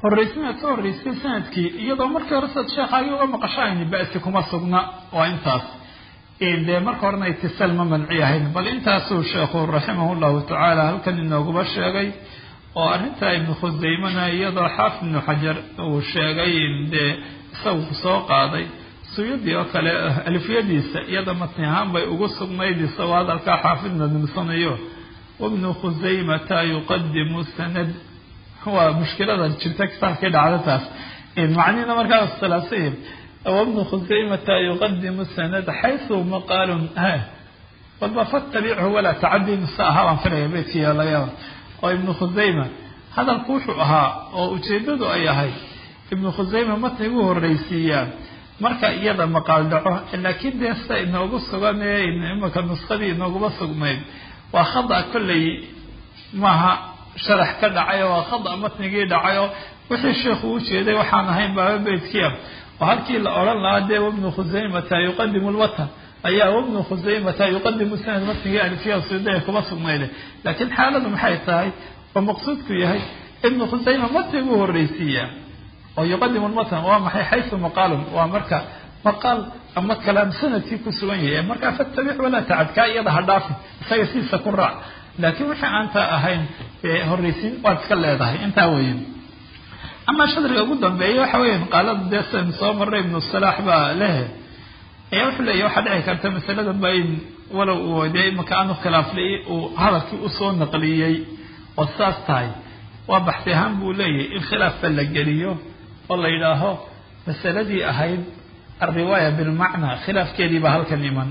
horraysimaad ka horraysay sanadkii iyadoo markii hore saad sheekhaagii uga maqashayni ba'si kuma sugna waa intaas dee marka horena itisaal ma manci ahayn bal intaasuu sheekhu raximah llahu tacaala halkan inooguba sheegay oo arrinta ibnu khusaymana iyadoo xaafid ibnu xajar uu sheegay dee isagu soo qaaday suyuudi oo kale alfiyadiisa iyada matni ahaan bay ugu sugnayd isagoo hadalkaa xaafidna nimsanayo wabnu khusaymata yuqadimu sanad waa mushkilada jirta kitaabkii dhacda taas macnihina markaa ikhtilaafsay wabnu khusaymata yuqadimu sanad xaysu maqaalun walba fatabichu walaa tacadi mise ahaa baan filaya beydkiiya laga yaaba oo ibnu khusayma hadalku wuxuu ahaa oo ujeedadu ay ahayd ibnu khusayma matnigu horreysiiyaa marka iyada maqaal dhaco laakiin dee sida inoogu sugan ee imaka nuskadii inooguma sugnayd waa khada kolley maaha sharax ka dhacay waa khada matnigii dhacay oo wixii sheikhu u jeeday waxaan ahayn baaba beydkiia oo halkii la odhan lahaa dee wabnu khusaymata yuqadimu lwatan ayaa wabnu khusaymata yuqadimu sanad matnigii alfiya suda kuma sugnayde laakiin xaaladu maxay tahay oo maqsuudku yahay ibnu khusayma matniguu horreysiiyaa oo yuqadimu lmatan waa maxay xaysu maqaalun waa marka maqaal ama kalaam sanadkii ku sugan yahay markaa fatabix walaa tacad kaa iyada ha dhaafin isaga siisa ku raac laakiin wixii aantaa ahayn horreysiin waad iska leedahay intaa weeye amaa shadriga ugu dambeeya waxa weya qaalada dee sidan soo maray ibnu salaax baa lehe ayaa wuxuu leeyahy waxaa dhici karta masalada ba in walow uu dee imaka aanu khilaaflay uu hadalkii usoo naqliyey oo saas tahay waa baxsi ahaan buu leeyahay in khilaafba la geliyo oo la yidhaaho masaladii ahayd alriwaaya bilmacnaa khilaafkeedii baa halkan iman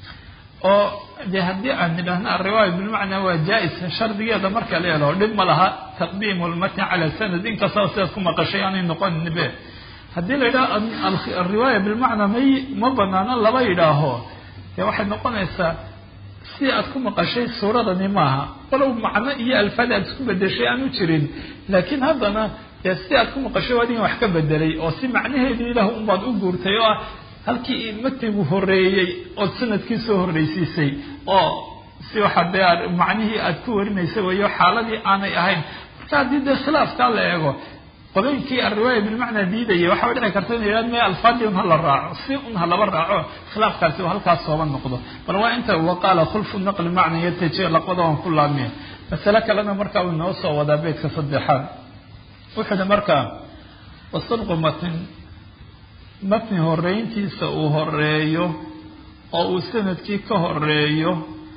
oo dee haddii aan nidhaahno alriwaaya bilmacnaa waa jaa-is shardigeeda marka la helo dhib ma laha taqdiimu lmatni cala sanad inkastaba sidaad ku maqashay aanay noqonin be haddii la yidhaho alriwaaya bilmacnaa may ma banaano laba yidhaaho dee waxay noqonaysaa si aad ku maqashay suuradani maaha walow macno iyo alfaad aad isku bedeshay aanu jirin laakiin haddana dee si aad ku maqashay waa adin wax ka bedelay oo si macnaheedii ilah unbaad u guurtay oo ah halkii matnigu horeeyey ood sanadkii soo horreysiisay oo si waxa dee macnihii aad ku warinaysa weeyo xaaladii aanay ahayn marka haddii dee khilaafkaa la eego qolooyinkii alriwaaya bilmacnaa diidaya waxaa dhici karta ina yidhahd me alfaadii un hala raaco si un ha laba raaco khilaafkaasi oo halkaas sooba noqdo bal waa inta waqaala khulfu naqli macna yataji laqbada waan ku laamiya masale kalena markaa uu inoo soo wadaa beytka saddexaad wuxuu hi markaa wasadqu matn matni horeyntiisa uu horeeyo oo uu sanadkii ka horeeyo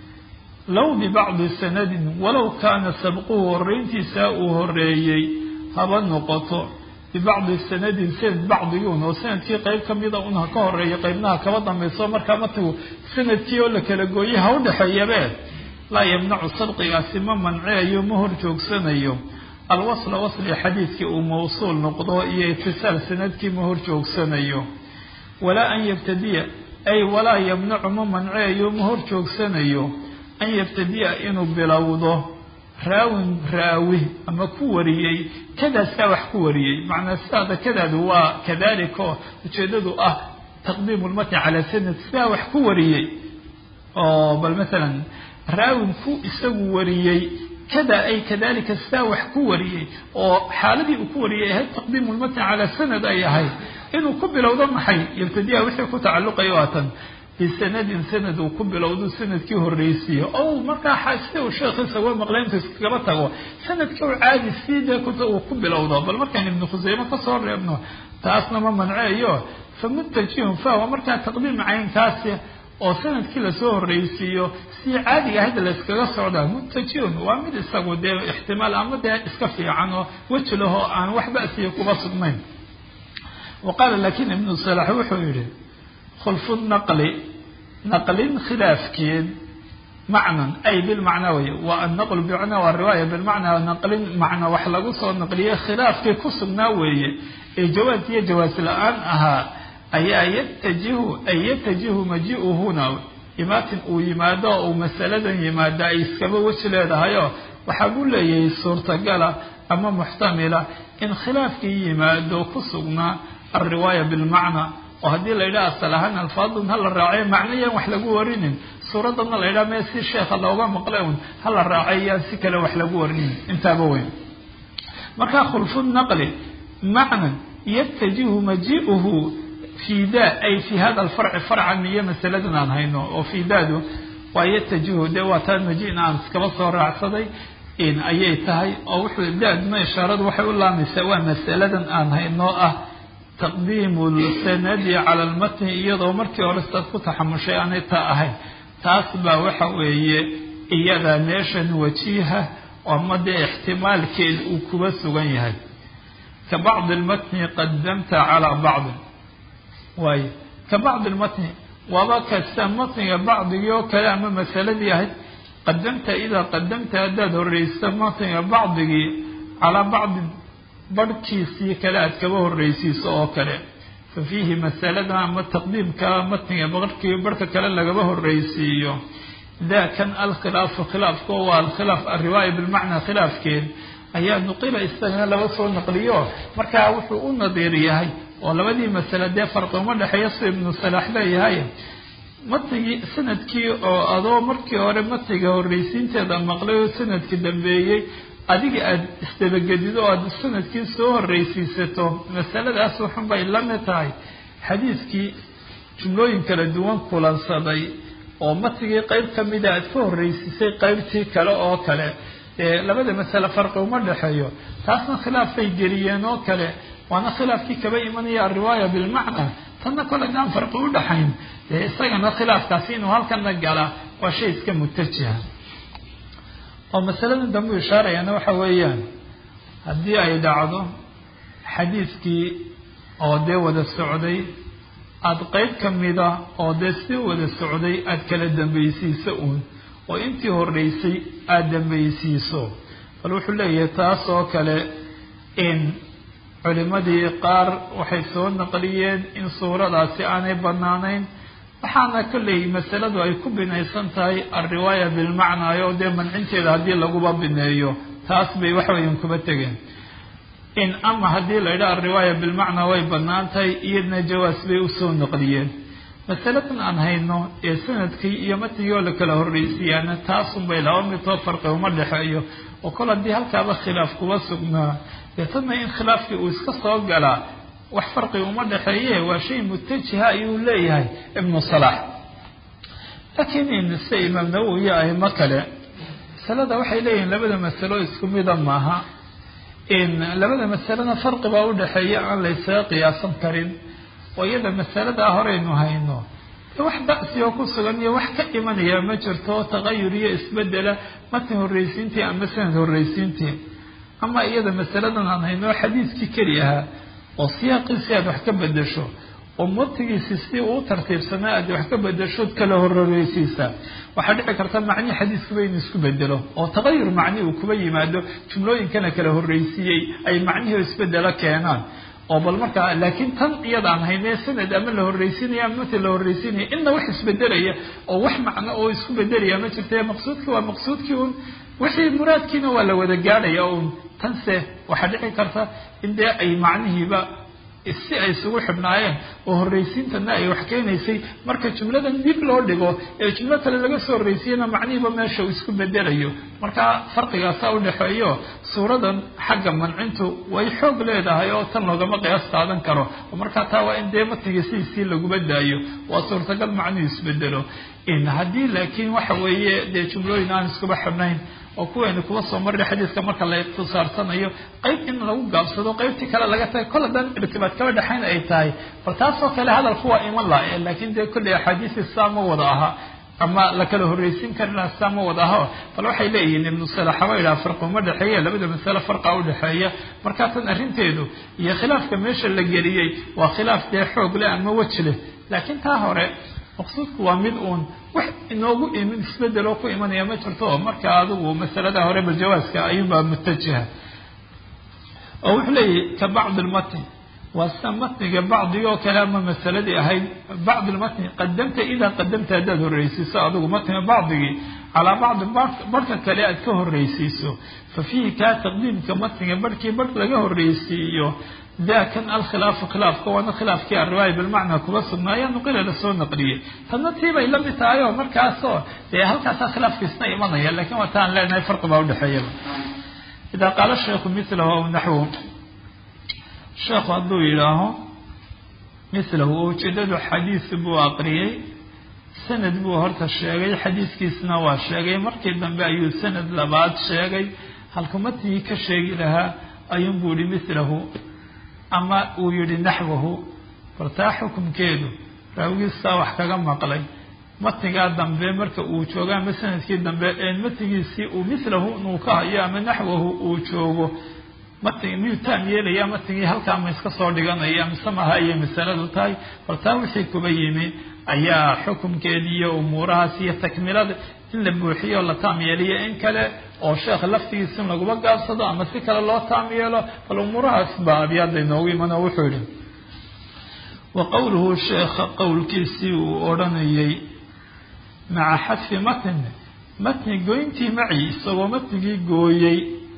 low bibacdi sanadin walow kaana sabquhu horeyntiisa uu horeeyey haba noqoto bibacdi sanadin sanad bacdigiun oo sanadkii qeyb kamida un ha ka horeeyo qeybnaha kaba dambayso markaa matnigu sanadkii oo la kala gooyay ha u dhexeeyabe laa yamnacu sadqigaasi ma manceeyo ma hor joogsanayo alwasla wasli xadiidkii uu mawsuul noqdo iyo itisaal sanadkii ma hor joogsanayo walaa an yabtadiya ay walaa yamnacu ma manceeyo ma hor joogsanayo an yabtadiya inuu bilowdo raawin raawi ama ku wariyey kadaasaa wax ku wariyey macnaa sidaada kadaadu waa kadalika oo ujeedadu ah taqdiimu lmatni calaa sanad sidaa wax ku wariyey oo bal masalan raawin ku isagu wariyey kada ay kadalika sidaa wax ku wariyey oo xaaladii uu ku wariyay ahayd taqdiimu lmatni calaa sanad ay ahayd inuu ku bilowdo maxay yabtadiya wixii ku tacalluqayo waatan bisanadin sanad uu ku bilowdo sanadkii horreysiiyo o markaa sida uu sheekhiisa uga maqlay intu iskagaba tago sanadkii u caadi sidee uu ku bilowdo bal markaan ibnu khuseyme kasoo reebno taasna ma manceeyo fa muntajihun fahwa markaa taqdiim caynkaasi oo sanadkii lasoo horreysiiyo si caadiga ahayd layskaga socdaa muntajihun waa mid isagu dee ixtimaal ama dee iska fiican oo weji lahoo aan wax ba'siya kuba sugnayn wa qaala laakiin ibnu salax wuxuu yihi khulfu naqli naqlin khilaafkeed macnan ay bilmacnaa wey waa annaqlu bimacnaa waa riwaaya bilmacnaa naqlin macna wax lagu soo naqliyey khilaafkii ku sugnaa weeye ee jawaaz iyo jawaas la-aan ahaa ayaa yatajihu ay yatajihu maji-uhuna imaatin uu yimaado oo uu masaladan yimaada ay iskaba weji leedahayoo waxaa buu leeyahay suurtagala ama muxtamila in khilaafkii yimaado ku sugnaa alriwaaya bilmacna oo haddii la yidhaha asal ahaan alfaadun hala raacayo macnayaan wax lagu warinin suuradana la yidhaha mee si sheekha looga maqlay un hala raacay yaan si kale wax lagu warinin intaaba weyn markaa khulfu naqli macnan yatajihu maji'uhu fii da ay fii hada alfarci farcan iyo masaladan aan hayno oo fii daadu waa yatajihu dee waa taa maji-na aan iskaba soo raacsaday ayay tahay oo wuxuu daadma ishaaradu waxay u laamaysaa waa masaladan aan hayno ah taqdiimu lsanadi cala lmatni iyadoo markii hore sidaad ku taxamushay aanay taa ahayn taas baa waxa weeye iyada meeshan wajiiha ama dee ixtimaalkeed uu kuba sugan yahay ka bacdi lmatni qadamta calaa bacdin waayo ka bacdi lmatni waaba kasta matniga bacdigii oo kale ama masaladii ahayd qadamta idaa qadamta haddaad horreyso matniga bacdigii calaa bacdin barhkiisii kale aad kaba horreysiiso oo kale fa fiihi masalada ama taqdiimka matniga barhkii barhka kale lagaba horreysiiyo daa kan alkhilaafu khilaafka waa alkhilaaf alriwaaya bilmacnaa khilaafkeed ayaa nuqila isagana laba soo naqliyo markaa wuxuu u nadiir yahay oo labadii masale dee farqi uma dhexeeya si ibnu salaax leeyahay matnigii sanadkii oo adoo markii hore matniga horreysiinteeda maqlay oo sanadki dambeeyey adiga aada isdabagedido oo aada sanadkii soo horreysiisato masaladaas waxun bay la mid tahay xadiidkii jumlooyin kala duwan kulansaday oo matnigii qeyb ka mida aad ka horreysiisay qeybtii kale oo kale ee labada masale farqi uma dhexeeyo taasna khilaafay geliyeen oo kale waana khilaafkii kaba imanaya alriwaaya bilmacna tanna kole daan farqi u dhaxayn dee isagana khilaafkaasi inuu halkana gala waa shay iska mutajiha oo masalada dambu ishaarayana waxa weeyaan haddii ay dhacdo xadiidkii oo dee wada socday aada qeyb ka mida oo dee si wada socday aada kala dambaysiiso uun oo intii horreysay aada dambaysiiso bal wuxuu leeyahay taas oo kale in culimadii qaar waxay soo naqliyeen in suuradaasi aanay banaanayn waxaana kolley masaladu ay ku binaysan tahay alriwaaya bilmacnaa oo dee mancinteeda haddii laguba bineeyo taas bay waxweyan kuba tegeen in ama haddii la yidhaha alriwaaya bilmacnaa way banaan tahay iyadna jawaas bay usoo naqliyeen masaladan aan hayno ee sanadkii iyo matnigii oo la kala horreysiiyaana taasunbay laba midoo farqi uma dhexeeyo oo kol haddii halkaaba khilaaf kuba sugnaa deetana in khilaafkii uu iska soo galaa wax farqi uma dhexeeye waa shay mutajiha ayuu leeyahay ibnu salaax laakiin se imaam nawowi iyo aimo kale masalada waxay leeyihiin labada masalo isku mida maaha in labada masalena farqi baa u dhexeeya aan la ysaga qiyaasan karin oo iyada masaladaa horeynu hayno wax ba'si oo ku sugan iyo wax ka imanaya ma jirto taqayur iyo isbedela matn horreysiintii ama sanad horreysiintii ama iyada masaladan aan hayno xadiidkii keli ahaa oo siyaaqiisi aad wax ka bedesho oo matigiisi si uu tartiibsanaa aad wax ka bedeshood kala hororeysiisa waxaa dhici karta macnihii xadiiskuba inuu isku bedelo oo taqayur macni uu kuba yimaado jumlooyinkana kala horreysiiyey ay macnihii isbedelo keenaan oo bal markaa laakiin tan iyada aan hayne sanad ama la horreysiinaya ama mati la horreysiinaya inna wax isbedelaya oo wax macno oo isku bedelaya ma jirta maqsuudkii waa maqsuudkii un wixii muraadkiina waa la wada gaadhaya un tanse waxaa dhici karta in dee ay macnihiiba si ay isugu xidhnaayeen oo horreysiintana ay wax keenaysay marka jumladan dib loo dhigo ee jumlo kale laga soo horreysiyana macnihiiba meesha uu isku bedelayo marka farqigaasa udhexeeyo suuradan xagga mancintu way xoog leedahay oo tan loogama qiyaas qaadan karo marka taa waa in dee matniga sidiisii laguma daayo waa suurtagal macnuhu isbedelo in haddii laakiin waxa weeye dee jumlooyin aan iskuba xidhnayn oo kuweenu kuba soo marray xadiiska marka la ikhtisaarsanayo qeyb in lagu gaabsado qeybtii kale laga tagay kol haddaan irtibaad kaba dhexayn ay tahay bal taasoo kale hadalku waa iman laha laakiin dee kolley axaadiisi saa ma wada aha ama la kala horreysin kari laha saa ma wada aha bal waxay leeyihiin ibnu salaxa wa yidhaha farqi uma dhexeeya labada masale farqa udhexeeya markaa tan arrinteedu iyo khilaafka meesha la geliyey waa khilaaf dee xoog leh ama weji leh laakiin taa hore maqsuudku waa mid uun wax inoogu imin isbedeloo ku imanaya ma jirto oo marka adigu masalada hore baljawaaska ayuunbaa mutajiha oo wuxuu leeyahy ka bacdi lmatni waa sida matniga bacdigi oo kale ama masaladii ahayd bacdi lmatni qadamta idaa qadamta haddaad horreysiiso adigu matniga bacdigii calaa bacdi barhka kale aad ka horreysiiso fa fiihi kaa taqdiimka matniga barhkii barh laga horreysiiyo dakan alkhilaafu khilaafka waana khilaafkii alriwaaya bilmacnaa kuba sugnaayo nuqila lasoo naqliyey tadna tii bay lamid tahay oo markaasoo dee halkaasaa khilaafkiisna imanaya lakin waa taan leenahay farqi baa udhexeeyaba idaa qaala sheiku milahu aw naxwu sheekhu hadduu yidhaaho mislahu oo ujeedadu xadiis buu aqriyey sanad buu horta sheegay xadiiskiisna waa sheegay markii dambe ayuu sanad labaad sheegay halku matnigii ka sheegi lahaa ayuunbuu yihi mislahu ama uu yihi naxwahu bartaa xukumkeedu raawigiistaa wax kaga maqlay matnigaa dambe marka uu joogo ama sanadkii dambe ee matnigiisii uu mislahu inuu ka hayo ama naxwahu uu joogo matn miyuu taam yeelaya matnigii halkaa ma iska soo dhiganaya mise maha ayay masaladu tahay bartaa wixii kuba yimi ayaa xukumkeedii iyo umuurahaas iyo takmilada in la buuxiyo o la taam yeeliyo in kale oo sheekha laftigiisa in laguma gaabsado ama si kale loo taam yeelo bal umuurahaas baa abyaada inoogu iman oo wuxuu yihi wa qowluhu sheekha qowlkiisii uu odhanayay maca xadfi matn matni goyntii maci isagoo matnigii gooyey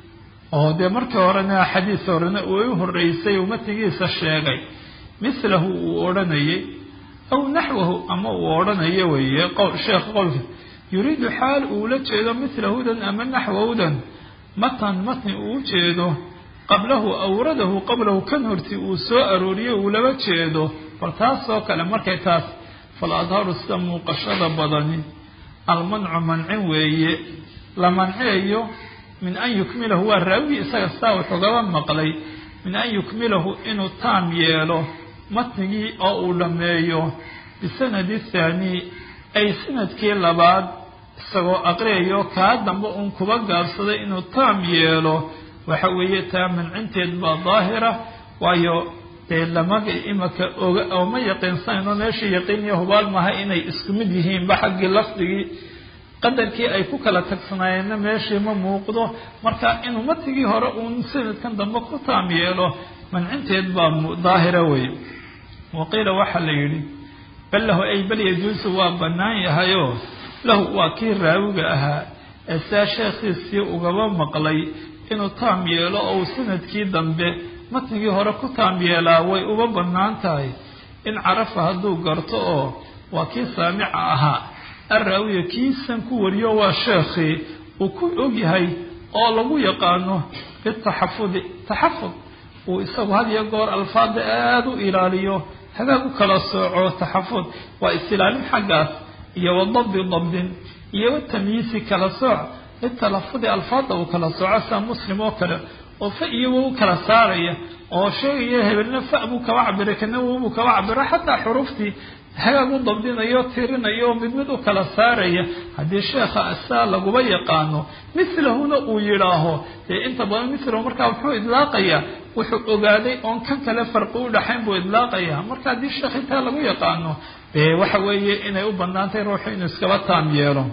oo dee markii horena xadiis horena uu u horeysay uu matnigiisa sheegay mislahu uu odhanayay aw naxwahu ama uu odhanayo weeye sheekha qowlka yuriidu xaal uula jeedo mislahudan ama naxwahudan matan matni uu jeedo qablahu awradahu qablahu kan horti uu soo arooriyo uu laba jeedo bal taasoo kale markay taas fal adharu sida muuqashada badani almancu mancin weeye la manceeyo min an yukmilahu waa raawigii isaga sidaa wuxugaba maqlay min an yukmilahu inuu taam yeelo matnigii oo uu dhammeeyo bisanadi thaani ay sanadkii labaad isagoo aqriyayo kaa dambe uun kuba gaabsaday inuu taam yeelo waxa weeye taa mancinteed baa daahira waayo dee lama imaka oga oo ma yaqiinsanayno meesha yaqiiniyo hubaal maha inay isku mid yihiinba xaggii lafdigii qadarkii ay ku kala tagsanaayeenna meeshii ma muuqdo marka inuu matigii hore uun sanadkan dambe ku taam yeelo mancinteed baa daahira wey waqiila waxaa la yidhi bal lahu ay bal yajuusu waa bannaan yahayoo lahu waa kii raawiga ahaa ee saa sheekhiisii ugaba maqlay inuu taam yeelo oo uu sanadkii dambe matnigii hore ku taam yeelaa way uba bannaan tahay in carafa hadduu garto oo waa kii saamica ahaa arraawiya kiisan ku wariyo waa sheekhii uu ku ogyahay oo lagu yaqaano bitaxafudi taxafud uu isagu had iyo goor alfaada aada u ilaaliyo hagaag u kala sooco taxafud waa is-ilaalin xaggaas iyo wadabdi dabdin iyo watamyiisi kala sooc litalafudi alfaada uu kala sooco sida muslim oo kale oo fa iyago u kala saaraya oo sheegaya hebelna fa buu kaba cabiray kana wow buu kaba cabira xataa xuruuftii hagaag u dabdinayo tirinayo oo mid mid u kala saaraya haddii sheekha saa laguba yaqaano mislahuna uu yidhaaho dee inta badan mislahu markaa muxuu idlaaqayaa wuxuu ogaaday oon kan kale farqi u dhaxayn buu idlaaqayaa marka haddii sheekh intaa lagu yaqaano dee waxa weeye inay u banaantay ruuxu inuu iskaba taam yeelo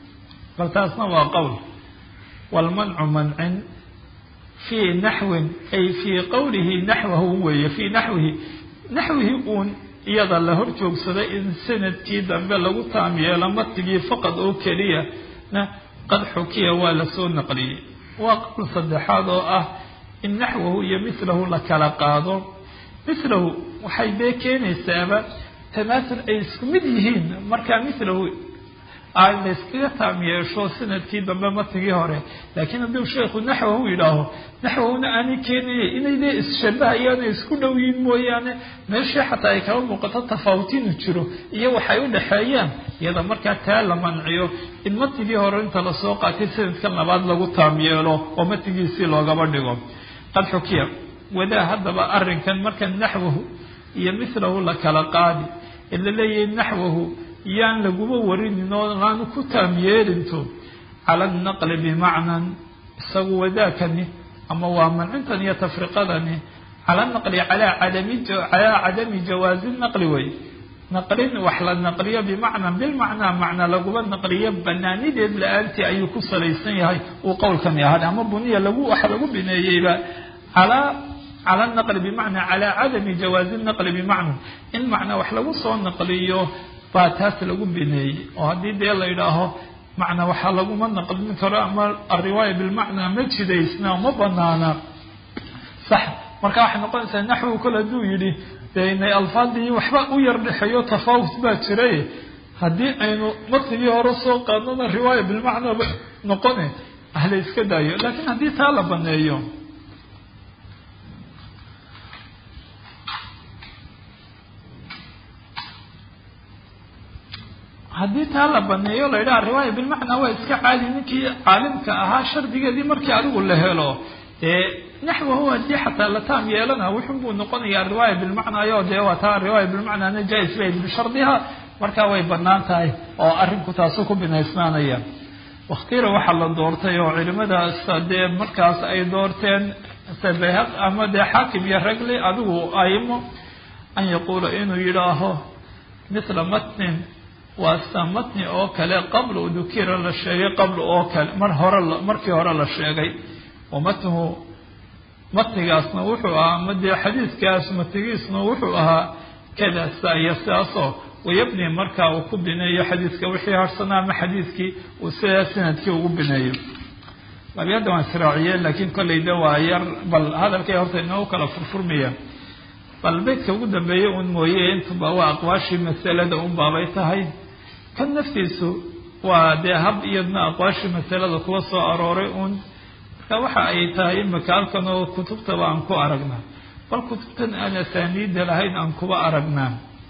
bal taasna waa qowl walmancu mancin fii naxwin ay fii qowlihi naxwahu weeye fii naxwihi naxwihi uun iyada la hor joogsaday in sanadkii dambe lagu taam yeelo matigii faqad oo keliya na qad xukiya waa lasoo naqliyey waa qowl saddexaad oo ah in naxwahu iyo mislahu la kala qaado mislahu waxay dee keenaysaaba tamaasul ay isku mid yihiin markaa mislahu ay la yskaga taam yeesho sanadkii dambe matigii hore laakiin hadduu sheekhu naxwahu yidhaaho naxwahuna aanay keenaya inay dee isshabahayaan ay isku dhow yihiin mooyaane meeshii xataa ay kaba muuqato tafaawutiinu jiro iyo waxay u dhexeeyaan iyada markaa taa la manciyo in matigii hore inta lasoo qaatay sanadkan labaad lagu taam yeelo oo matigiisii loogaba dhigo qad xukiya wadaa haddaba arrinkan marka naxwahu iyo mislahu la kala qaadi ee la leeyahay naxwahu yaan laguba warinin oo laanu ku taam yeelinto cala alnaqli bimacnan isagu wadaakani ama waa mancintan iyo tafriqadani cala naqli calaa cadami calaa cadami jawaazi naqli wey naqlin wax la naqliyo bimacnan bilmacnaa macna laguba naqliyo banaanideed la-aantii ayuu ku salaysan yahay uu qowlkani ahaa ama buniya lagu waxa lagu bineeyeyba calaa cala naqli bimacnaa calaa cadami jawaazi naqli bimacna in macnaa wax lagu soo naqliyo baa taas lagu bineeyey oo haddii dee la yidhaaho macnaa waxaa laguma naqlin karo ama alriwaaya bilmacnaa ma jidaysna ma banaana sax marka waxay noqonaysaa naxwu kole hadduu yidhi dee inay alfaadii waxba u yar dhexeeyo tafaawut baa jiray haddii aynu matigii hore soo qaadnona riwaaya bilmacnaa noqone ahla iska daayo laakiin haddii taa la baneeyo haddii taa la baneeyo la yidhaha riwaaya bilmacnaa waa iska caadi ninkii caalimka ahaa shardigeedii markii adigu la helo dee naxwahu haddii xataa la taam yeelana wuxun buu noqonayaa riwaaya bilmacnaayo dee waa taa riwaaya bilmacnaana jaa-is bay bishardiha markaa way banaan tahay oo arrinku taasu ku binaysnaanaya wakhtira waxaa la doortay oo culimadaas dee markaas ay doorteen bayhaq ama dee xaakim iyo ragli adigu aimo an yaquula inuu yidhaaho mithla matnin waa sida matni oo kale qabla dukira la sheegay qabla oo kale mar hore markii hore la sheegay wa matnuhu matnigaasna wuxuu ahaa ama dee xadiidkaas matnigiisna wuxuu ahaa kada sa iyo sidaasoo wayabni markaa uu ku bineeyo xadiidka wixii harsanaa ama xadiidkii uu sidaa sanadkii ugu bineeyo labyadda waan israaciyeen laakiin kolleyda waa yar bal hadalkay horta inoogu kala furfurmaya bal beydka ugu dambeeyey uun mooye intuba waa aqwaashii masalada un baabay tahay kan naftiisu waa dee hab iyadna aqwaashii masalada kuwa soo arooray uun marka waxa ay tahay imika halkan oo kutubtaba aan ku aragnaa bal kutubtan aan asaaniida lahayn aan kuba aragnaa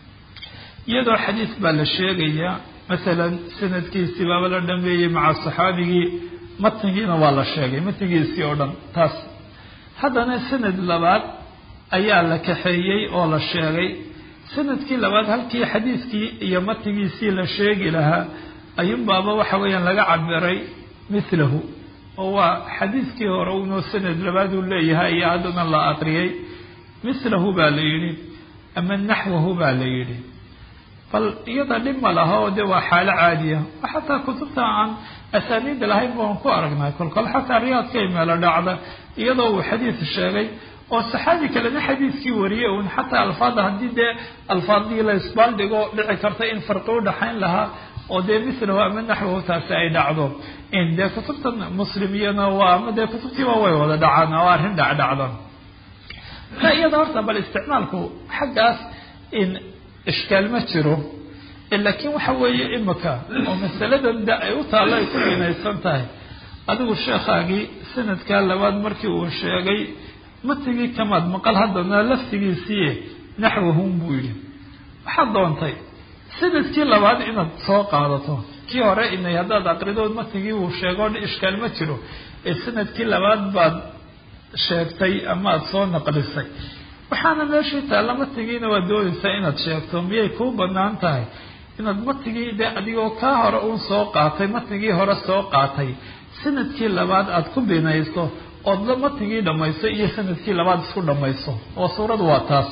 iyadoo xadiis baa la sheegayaa masalan sanadkiisii baaba la dhameeyey maca saxaabigii matnigiina waa la sheegay matnigiisii oo dhan taas haddana sanad labaad ayaa la kaxeeyey oo la sheegay sanadkii labaad halkii xadiiskii iyo matnigiisii la sheegi lahaa ayuunbaaba waxa weeyaan laga cabiray mithlahu oo waa xadiiskii hore unoo sanad labaad uu leeyahay iyo haddana la aqriyay mithlahu baa la yidhi ama naxwahu baa la yidhi bal iyada dhib ma laha oo de waa xaalo caadiya xataa kutubta aan asaaniida lahayn baan ku aragnay kolkol xataa riyaadkay meelo dhacda iyadoo uu xadiis sheegay oo saxaabi kalena xadiiskii wariyey un xataa alfaada haddii dee alfaadii la isbaaldhigo dhici karta in farqi udhaxayn lahaa oo dee mithlahu ama naxwahu taasi ay dhacdo dee kutubta muslimiyana waa ama dee kutubtiiba way wada dhacaan oo arrin dhacdhacda marka iyada horta bal isticmaalku xaggaas in ishkaal ma jiro laakiin waxa weeye imika oo masaladan de ay u taallo ay ku binaysan tahay adigu sheekhaagii sanadkaa labaad markii uu sheegay matigii kamaad maqal haddana laftigiisii naxwahun buu yidhi waxaad doontay sanadkii labaad inaad soo qaadato kii hore inay haddaad aqridood matigii uu sheego ishkaal ma jiro ee sanadkii labaad baad sheegtay ama aada soo naqlisay waxaana meeshii taalla matigiina waa doonaysaa inaad sheegto miyay kuu banaan tahay inaad matigii de adigoo kaa hore uun soo qaatay matigii hore soo qaatay sanadkii labaad aada ku binayso ood la matigii dhamayso iyo sanadkii labaad isku dhamayso oo suuradu waa taas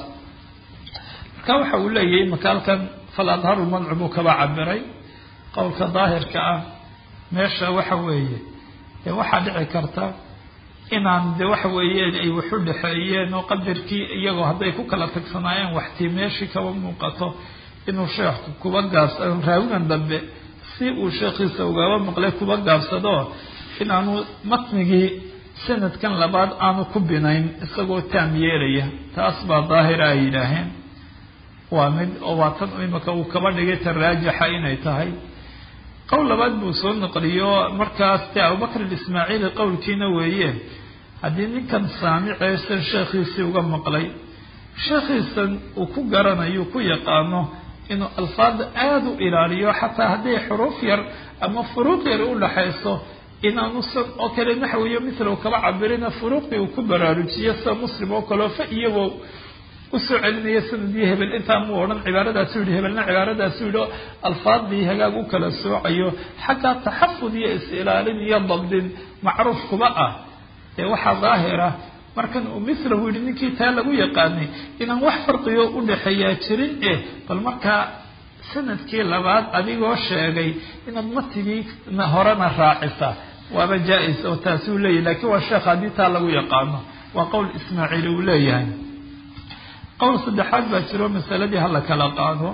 marka waxa uu leeyahay makaalkan fal adharu madcu buu kaba cabiray qowlka daahirka ah meesha waxa weeye dee waxaa dhici karta inaan de waxa weeyeen ay waxu dhexeeyeen oo qadarkii iyagoo hadday ku kala tagsanaayeen waxtii meeshii kaba muuqato inuu sheekhu kuba gaabsado raawigan dambe si uu sheekhiisa ugaba maqlay kuba gaabsado inaanu matnigii sanadkan labaad aanu ku binayn isagoo taam yeelaya taas baa daahira ay yidhaaheen waa mid oo waa tan imika uu kaba dhigay tan raajixa inay tahay qowl labaad buu soo naqliyo markaas dee abubakr ismaaciili qowlkiina weeye haddii ninkan saamiceysan sheekhiisii uga maqlay sheekhiisan uu ku garanayo ku yaqaano inuu alfaada aada u ilaaliyo xataa hadday xuruuf yar ama furuuq yar udhaxayso inaanusan oo kale naxwiyo mithlow kaba cabirina furuuqdii uu ku baraarujiyo sida muslim oo kaleo fa iyagoo usoo celinaya sanadii hebel intaa muu odhan cibaaradaasuu yidhi hebelna cibaaradaasuu yidhi oo alfaadii hagaag u kala soocayo xaggaa taxafud iyo is-ilaalin iyo dabdin macruuf kuba ah dee waxaa daahira markan uu mithlahu yidhi ninkii taa lagu yaqaanay inaan wax farqigo udhaxeeyaa jirin eh bal markaa sanadkii labaad adigoo sheegay inaad matigii horena raacisa waaba jaa-is oo taasuu leeyahy lakiin waa sheekh haddii taa lagu yaqaano waa qowl ismaaciili uu leeyahay qowl saddexaad baa jiro masaladii hala kala qaado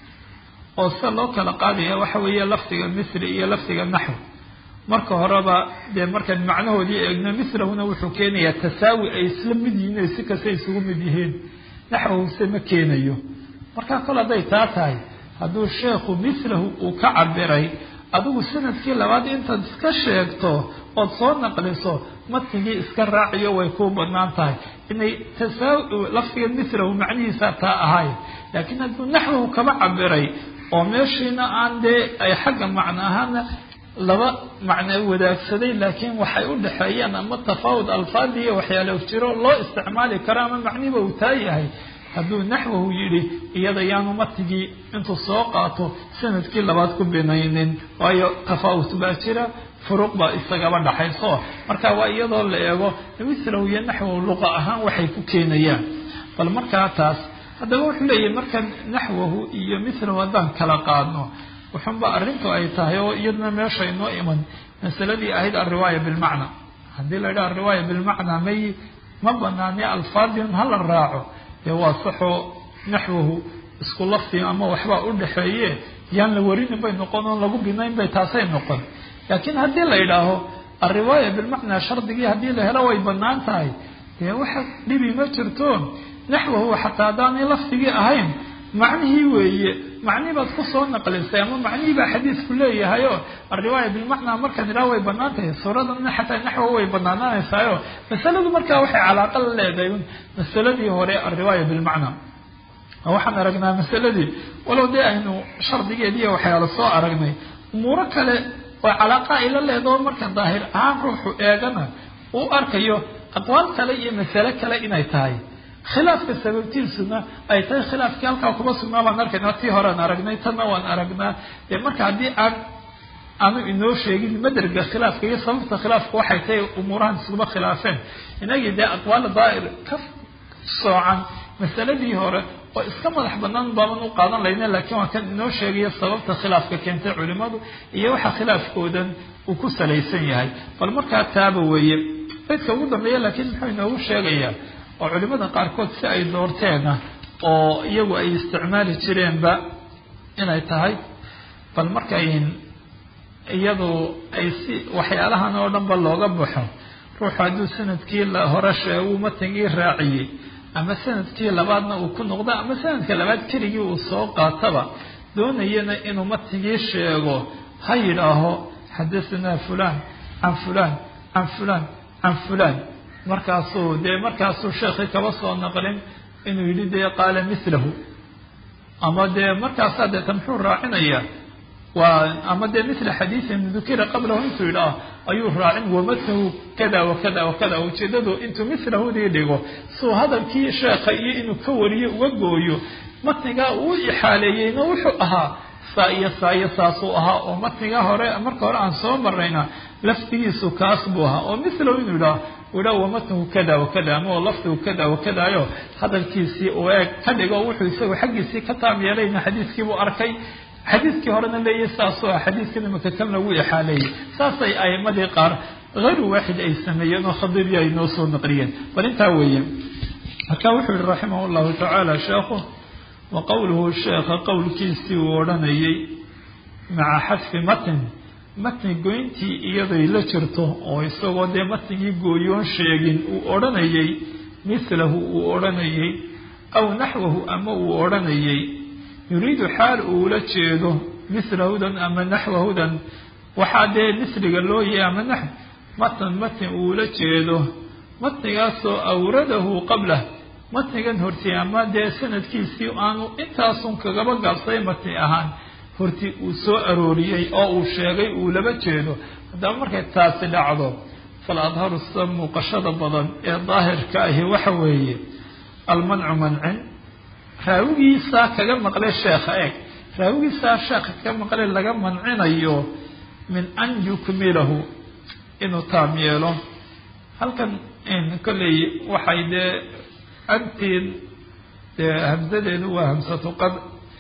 oo sida loo kala qaadaya waxa weeye lafdiga misri iyo lafdiga naxw marka horeba dee markaan macnahoodii eegno mislahuna wuxuu keenayaa tasaawi ay isla mid yihiin ay si kasta isugu mid yihiin naxwahuse ma keenayo marka kol hadday taa tahay hadduu sheekhu mislahu uu ka cabiray adigu sanadkii labaad intaad iska sheegto ood soo naqliso matnigii iska raaciyo way kuu banaan tahay inay tasaa lafdiga mislahu macnihiisa taa ahay laakiin hadduu naxwahu kaba cabiray oo meeshiina aan dee ay xagga macno ahaana laba macno wadaagsaday laakiin waxay u dhexeeyaan ama tafaawud alfaadi iyo waxyaalo jiro loo isticmaali karo ama macniba uu taa yahay hadduu naxwahu yidhi iyada yaanu matigii intuu soo qaato sanadkii labaad ku binaynin waayo tafaawut baa jira furuq baa isagaba dhaxayso marka waa iyadoo la eego mislahu iyo naxwahu luqa ahaan waxay ku keenayaan bal markaa taas haddaba wuxuu leeyahay marka naxwahu iyo mislahu haddaan kala qaadno wuxunba arrintu ay tahay oo iyadna meesha inoo iman masaladii ahayd alriwaaya bilmacna haddii la yidhaha alriwaaya bilmacnaa may ma banaani alfaadiun hala raaco dee waa saxoo naxwahu isku lafti ama waxbaa u dhexeeye yaan la warinin bay noqon oon lagu binayn bay taasay noqon laakiin haddii la yidhaaho alriwaaya bilmacnaa shardigii haddii la helo way banaan tahay dee waxa dhibi ma jirto naxwahu xataa haddaanay lafdigii ahayn macnihii weeye macnihii baad kusoo naqlisay ama macnihii baa xadiisku leeyahayo alriwaaya bilmacnaa markaan idhaha way banaan tahay suuradana xataa naxwa way banaanaanaysaayo masaladu markaa waxay calaaqa la leedahay masaladii hore alriwaaya bilmacnaa waxaan aragnaa masaladii walow dee aynu shardigeediiyo waxyaala soo aragnay umuuro kale oo calaaqa ay la leedaho marka daahir ahaan ruuxu eegana uu arkayo aqwaal kale iyo masale kale inay tahay khilaafka sababtiisuna ay tahay khilaafkii halkaa kuma sugnaa baan arkaynaa tii horean aragnay tanna waan aragnaa dee marka haddii aan aanu inoo sheegin maderga khilaafka iyo sababta khilaafka waxay tahay umuurahan iskuma khilaafeen inagii dee aqwaala daa'ir ka soocan masaladii hore oo iska madax banaan baaban u qaadan layna laakiin waa kan inoo sheegayo sababta khilaafka keentay culimadu iyo waxa khilaafkoodan uu ku salaysan yahay bal markaa taaba weeye baydka ugu dambeeya laakiin muxuu inoogu sheegayaa oo culimada qaarkood si ay doorteena oo iyagu ay isticmaali jireenba inay tahay bal markay iyadu ay si waxyaalahan oo dhanba looga baxo ruuxu hadduu sanadkii hore sheeguu matangii raaciyey ama sanadkii labaadna uu ku noqdo ama sanadka labaad keligii uu soo qaataba doonayana inuu matigii sheego ha yidhaaho xadahanaa fulan can fulan can fulan can fulan markaasuu dee markaasuu sheekii kaba soo naqlin inuu yidhi dee qaala milahu ama dee markaasaa deeta muxuu raacinayaa waa ama dee mila xadiiin dukira qablahu intuu yidhaah ayuu raacin wamatahu kada wakada wakada ujeedadu intuu milahudii dhigo suu hadalkii sheekha iyo inuu ka wariyo uga gooyo matnigaa uu ixaaleeyeyna wuxuu ahaa saa iyo saa iyo saasuu ahaa oo matnigaa hore marka hore aan soo marayna laftigiisu kaas buu ahaa oo milahu inuu yidhaah udha wamatnahu kada wakada ama lafdigu kada wakadayo hadalkiisii uu eeg ka dhigo wuxuu isagu xaggiisii ka taam yeelayna xadiiskiibuu arkay xadiiskii horena leeyahy saasoo ah xadiiskan imaka kan lagu ixaaleeyey saasay aimadii qaar hayru waaxid ay sameeyeen oo khadiibiya ay noo soo naqliyeen bal intaa weeye marka wuxuu yihi raximah llahu tacaala sheekhu wa qowluhu sheekha qowlkiisii uu odhanayey maca xadfi matn matni goyntii iyaday la jirto oo isagoo dee matnigii gooyoon sheegin uu odhanayey milahu uu odhanayey aw naxwahu ama uu odhanayey yuriidu xaal uula jeedo mislahudan ama naxwahudan waxaa dee misliga loo yahay ama naxw matan matni uula jeedo matnigaasoo awradahu qablah matnigan horti ama dee sanadkiisii aanu intaasun kagaba gaabsay matni ahaan horti uu soo arooriyey oo uu sheegay uu laba jeedo haddaba markay taasi dhacdo fal adharu sida muuqashada badan ee daahirka ahi waxa weeye almancu mancin raawigiisaa kaga maqlay sheekha eeg raawigiisaa sheekha kaga maqlay laga mancinayo min an yukmilahu inuu taam yeelo halkan kolley waxay dee antiin dee hamsadeedu waa hamsatu qad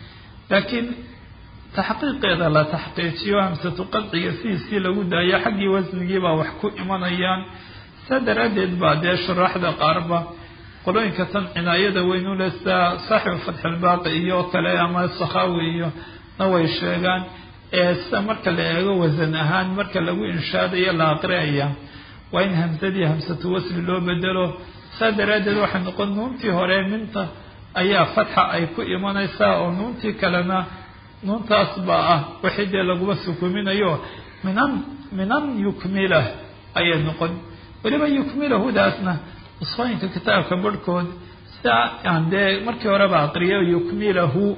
laakiin taxqiiqeeda la taxqiijiyo hamsatu qadciga sidiisii lagu daayo xaggii wasnigiibaa wax ku imanayaan saa daraaddeed baa dee shuraaxda qaarba qolooyinka tan cinaayada weyn u leh sida saaxibu fatxilbaaqi iyo kale ama sakhaawi iyo na way sheegaan ee sida marka la eego wasan ahaan marka lagu inshaadayo la aqriaya waa in hamsadii hamsatu wasli loo bedelo saa daraaddeed waxay noqon nuuntii hore minta ayaa fatxa ay ku imanaysaa oo nuuntii kalena nuuntaas baa ah wixii dee laguma sukuminayo minan minan yukmilah ayay noqon weliba yukmilahudaasna usooyinka kitaabka barhkood sidaa aan dee markii horeba aqriyo yukmilahu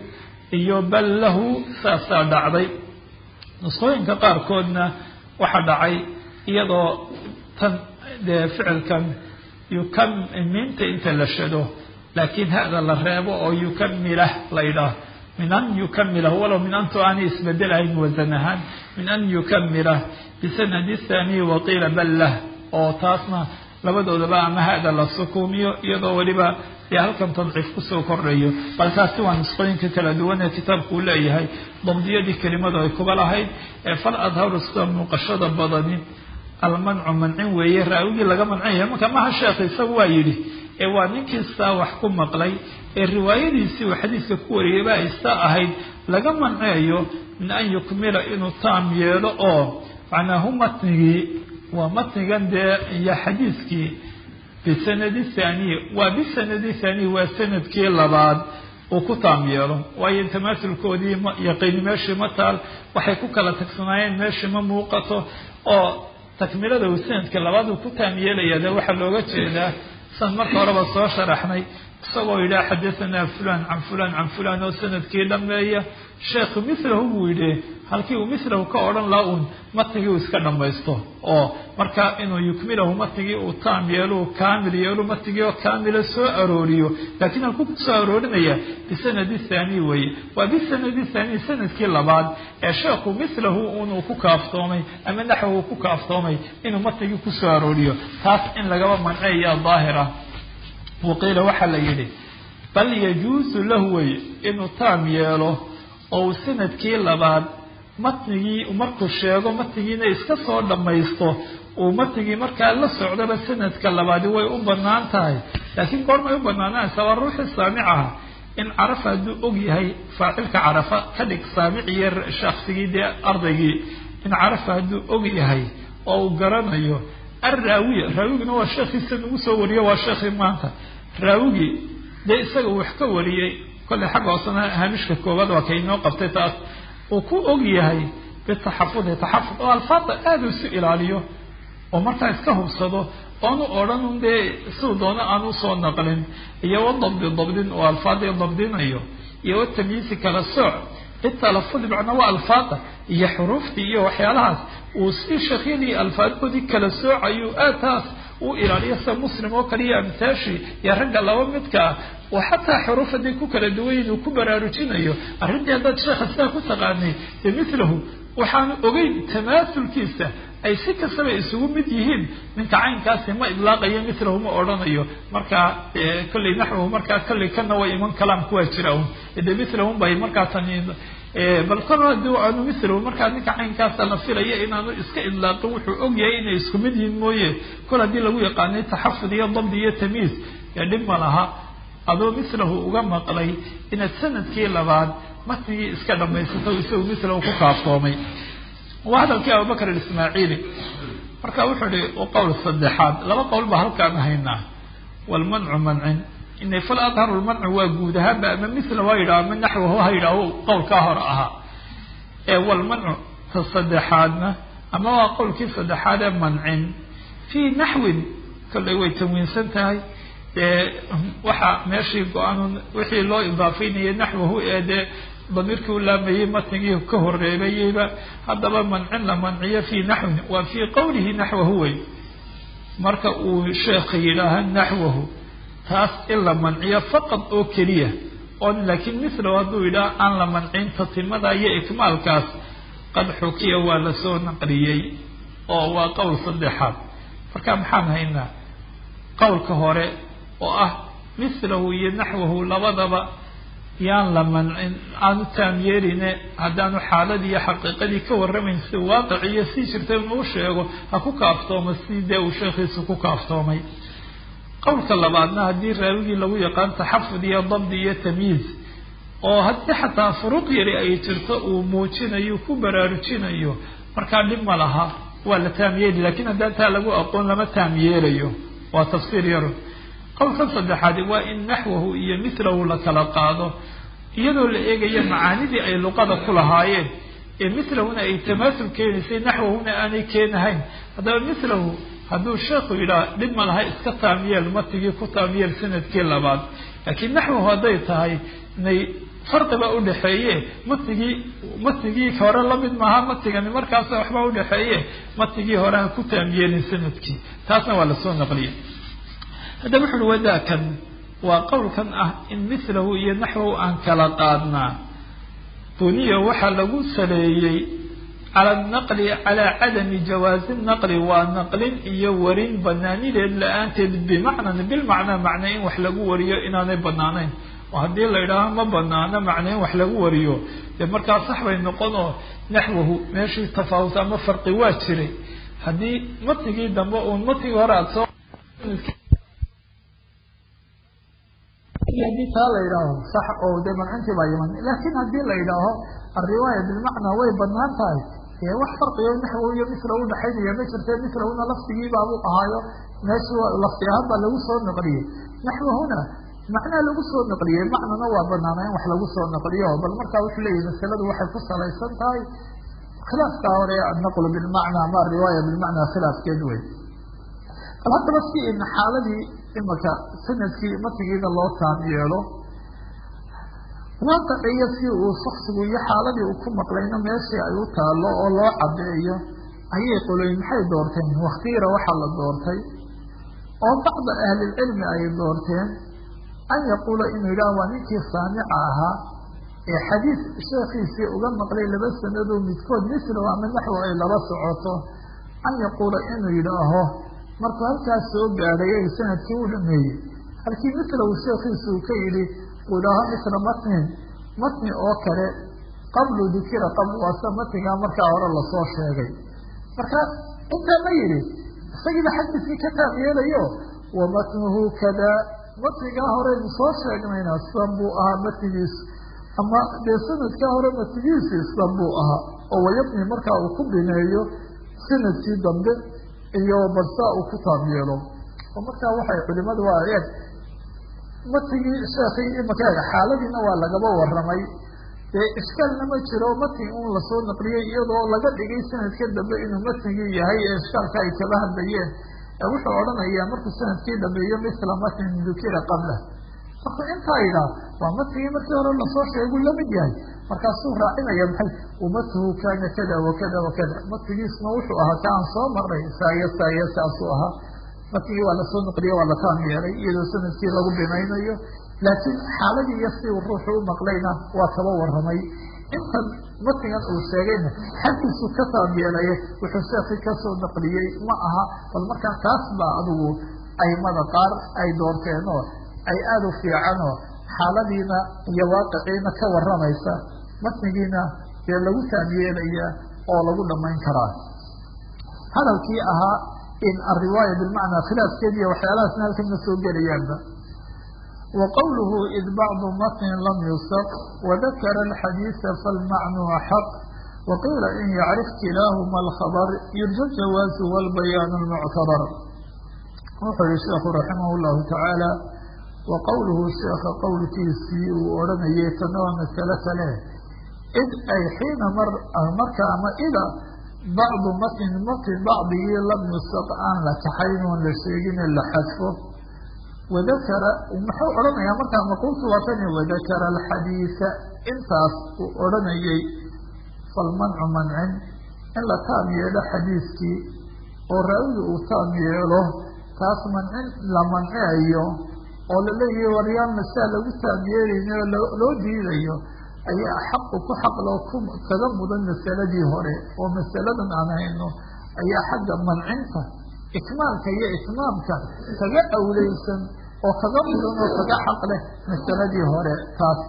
iyo bal lahu saasaa dhacday nusqooyinka qaarkoodna waxaa dhacay iyadoo tan dee ficilkan yukam miinta inta la shado laakiin hada la reebo oo yukamilah la yidhaah min an yukamilah walow min antu aanay isbedelahayn wasan ahaan min an yukamilah bisanadi thaniyi waqiila bal lah oo taasna labadoodaba ama hada la sukuumiyo iyadoo weliba dee halkan tadciif kusoo kordhayo bal taasi waa nusqooyinka kala duwan ee kitaabku uu leeyahay dabdiyadii kelimadu ay kuba lahayd ee fal adharu sida muuqashada badani almancu mancin weeye raawigii laga mancinayo marka maha sheekh isagu waa yidhi ee waa ninkiistaa wax ku maqlay ee riwaayadiisii uu xadiiska ku wariyay ba aysta ahayd laga manceeyo min an yukmila inuu taam yeelo oo macnaahu matnigii waa matnigan dee iyo xadiiskii bisanadi thaniyi waa bisanadi thaniyi waa sanadkii labaad uu ku taam yeelo waayo tamaasulkoodii ma yaqiini meeshii ma taal waxay ku kala tagsanaayeen meeshii ma muuqato oo takmilada uu sanadka labaad uu ku taam yeelaya de waxaa looga jeedaa san marka horeba soo sharaxnay isagoo yidhaha xadahanaa fulan can fulan can fulan oo sanadkii dhameeya sheekhu milahu buu yidhi halkii uu milahu ka odhan laha uun matnigii uu iska dhamaysto oo marka inuu yukmilahu matnigii uu taam yeelo kaamil yeelo matnigii oo kaamila soo arooriyo laakiin halkuu kusoo aroorinaya bisanadi thaniy weeye waa bisanadi thaniy sanadkii labaad ee sheekhu milahu unuu ku kaaftoomay ama naxwu ku kaaftoomay inuu matnigii kusoo arooriyo taas in lagaba manceeya daahira waqiila waxaa la yidhi bal yajuusu lahu wey inuu taam yeelo oo uu sanadkii labaad matnigii markuu sheego matnigiina iska soo dhammaysto uu matnigii markaa la socdaba sanadka labaadi way u banaan tahay laakiin goormay u banaananaysa waa ruuxii saamicaha in carafa hadduu og yahay faacilka carafa ka dhig saamiciyo shaksigii dee ardaygii in carafa hadduu og yahay oo uu garanayo alraawiya raawiguna waa sheekhiisa nagu soo wariyo waa sheekhii maanta raawigii dee isaga uu wax ka wariyey kolley xagga hoosena haamishka koowaad waa kainoo qabtay taas uu ku og yahay bitaxafudi taxafud oo alfaada aada isu ilaaliyo oo markaa iska hubsado oonu odhanun dee siduu doono aan usoo naqlin iyo wadabdi dabdin oo alfaadii dabdinayo iyo watamyiisi kala sooc bitalafudi macnaa waa alfaada iyo xuruuftii iyo waxyaalahaas uu si sheekhyadii alfaadkoodii kala soocayo aad taas u ilaaliyo sida muslim oo kale iyo amtaashi iyo ragga laba midka ah oo xataa xuruuf hadday ku kala duwanyiin uu ku baraarujinayo arrintii haddaad sheekha sidaa ku taqaanay dee milahu waxaanu ogeyn tamaasulkiisa ay si kastaba isugu mid yihiin ninka caynkaasi ma idlaaqayo milahu ma odhanayo markaa kolley naxwahu markaa kolley kana way iman kalaan kuwaa jira un de milahun bay markaa tani bal kor hadii aanu milahu markaa ninka caynkaasa la filaya inaanu iska idlaaqin wuxuu og yahay inay isku mid yihiin mooye kol haddii lagu yaqaanay taxafud iyo dabdi iyo tamyiis ee dhib ma laha adoo milahu uga maqlay inaad sanadkii labaad matnigii iska dhamaysato isagu milahu ku kaaftoomay waa hadalkii abubakr ismaaciili marka wuxuu ihi qowl saddexaad laba qowl baa halkaan haynaa walmancu mancin inay fal adharu lmancu waa guud ahaanba ama mila waa yidhaha ama naxwahu ha yidhaaho qowlkaa hore ahaa ee walmancu ta saddexaadna ama waa qowlkii saddexaad ee mancin fii naxwin kollay way tanwiinsan tahay dee waxaa meeshii go-aan wixii loo idaafaynayay naxwahu ee dee damiirkii u laamayey matnigii ka horeebayeyba haddaba mancin la manciyo fii naxwin waa fii qowlihi naxwahu wey marka uu sheekha yidhaaha naxwahu taas in la manciyo faqad oo keliya oon laakiin milahu hadduu yidhaha aan la mancin tatimada iyo ikmaalkaas qad xukiya waa lasoo naqliyey oo waa qowl saddexaad marka maxaan haynaa qowlka hore oo ah milahu iyo naxwahu labadaba yaan la mancin aanu taam yeeline haddaanu xaaladii iyo xaqiiqadii ka warramayn si waaqiciyo sii jirta inuu sheego ha ku kaaftoomo si dee uu sheekhiisu ku kaaftoomay qowlka labaadna haddii raawigii lagu yaqaan taxafud iyo dabdi iyo tamyiiz oo haddii xataa furuuq yari ay jirto uu muujinayo ku baraarujinayo markaa dhib ma laha waa la taam yeeli lakiin haddaan taa lagu aqoon lama taam yeelayo waa tafsiir yaro qowlka saddexaadi waa in naxwahu iyo milahu la kala qaado iyadoo la eegayo macaanidii ay luqada ku lahaayeen ee milahuna ay tamaasul keenaysay naxwahuna aanay keenahayn haddaba milahu hadduu sheekhu yidhaha dhib ma laha iska taamyeel matigii ku taamyeel sanadkii labaad laakiin naxwahu hadday tahay inay farqi baa udhaxeeye matnigii matnigii hore lamid maaha matnigani markaas waxbaa udhaxeeye matnigii hore ha ku taamyeelin sanadkii taasna waa lasoo naqliyay haddaba wuxu uhi wadaakan waa qowlkan ah in mithlahu iyo naxwahu aan kala qaadnaa buniya waxaa lagu saleeyey cala naqli calaa cadami jawaazi naqli waa naqlin iyo warin banaanideed la-aanteed bimacnan bilmacnaa macnaa in wax lagu wariyo inaanay banaanayn oo haddii la idhaaho ma banaano macnaa in wax lagu wariyo dee markaa sax bay noqon oo naxwahu meeshii tafaawut ama farqi waa jiray haddii matnigii dambe uun matnigii hore aada soo haddii taa la yidhaaho sax oo dee mancintii baa yiman laakiin haddii la yidhaaho alriwaaya bilmacnaa way banaan tahay ee wax farqiyo naxwo iyo misla udhaxaynaya ma jirte mislahuna lafdigiibaabuu ahaayo meeshu lafdi ahaan baa lagu soo naqliyey naxwahuna macnaa lagu soo naqliyey macnana waa banaana in wax lagu soo naqliyo bal markaa wuxuu leeyahy masaladu waxay ku salaysan tahay khilaafkaa hore annaqlu bilmacnaa ama ariwaaya bilmacnaa khilaafkeed wey bal haddaba si in xaaladii imaka sanadkii matigiida loo taam yeelo waaqiciyo si uu shaksigu iyo xaaladii uu ku maqlayno meeshii ay u taalo oo loo cadeeyo ayay qoloyn maxay doorteen waktiira waxaa la doortay oo bacda ahlilcilmi ay doorteen an yaquula inuu yidhaha waa ninkii saamica ahaa ee xadiis sheekhiisii uga maqlay laba sanadoo midkood mislow ama naxwo ay laba socoto an yaquula inuu yidhaaho markuu halkaas soo gaadhay ay sanadkii u dhameeyey halkii mislow sheekhiisu uu ka yidhi uu idhaaho misla matnin matni oo kale qablu dukira qabl waasa matnigaa markaa hore lasoo sheegay marka intaa ma yidhi isagiiba xadiiskii ka taab yeelayo wa matnuhu kada matnigaa horeynu soo sheegnayna san buu ahaa matnigiisu ama dee sanadkaa hore matnigiisi san buu ahaa oo wayabni markaa uu ku bineeyo sanadkii dambe iyo balsaa uu ku taab yeelo oo markaa waxay culimadu waa eeg matnigii sheekii imaka eeg xaaladiina waa lagaba waramay dee ishkaalna ma jiro matni un lasoo naqliyey iyadoo laga dhigay sanadka dambe inuu matnigii yahay ee ishkaalka ay kaba hadlayeen wuxuu odhanayaa markuu sanadkii dhameeyo misla matnin dukira qabla markuu intaa yidhaah waa matnigii markii hore lasoo sheeguu lamid yahay markaasuu raacinaya maxay umatuhu kaana kada wakada wakada matnigiisna wuxuu ahaa ka aan soo marnay saaya saaya saasuu ahaa matnigii waa lasoo naqliye waa la taam yeelay iyadoo sanadkii lagu binaynayo laakiin xaaladii iyo si uu ruuxu u maqlayna waa kaba waramay intan matnigan uu sheegayna xaggiisu ka taam yeelaya wuxuu sheekii kasoo naqliyey ma aha bal markaa taas baa adigu aimada qaar ay doorteenoo ay aada u fiicanoo xaaladiina iyo waaqiciina ka waramaysa matnigiina dee lagu taam yeelaya oo lagu dhamayn karaa hadalkii ahaa in alriwaaya bilmacnaa khilaafkeediiy waxyaalahaasna halkan ma soo gelayaanba wa qowluhu id bacdu matnin lam yusaq wadakara alxadiisa falmacnuu xaq waqiila in yacrif kilaahuma alkhabr yurja jawaazu walbayaan lmuctabar wuxuu yihi sheekhu raximah llahu tacaala wa qowluhu sheekha qowlkiisii uu odhanayay tana waa masale kale id ay xiina mar marka ama ida bacdu matnin matn bacdigii lam yusaq aan la kaxayn oon la sheegine la xadfo wadakara muxuu odhanayaa markaa maquultu waa tani wadakara alxadiisa intaas uu odhanayay falmancu mancin in la taam yeelo xadiiskii oo raawiga uu taam yeelo taas mancin la manceayo oo la leeyahay waryaan masaa lagu taam yeelaynayo loo diidayo ayaa xaqu ku xaqloo ku kaga mudan masaladii hore oo masaladan aan hayno ayaa xagga mancinta ikmaalka iyo itmaamka kaga awleysan oo kaga mudan oo kaga xaq leh masaladii hore taas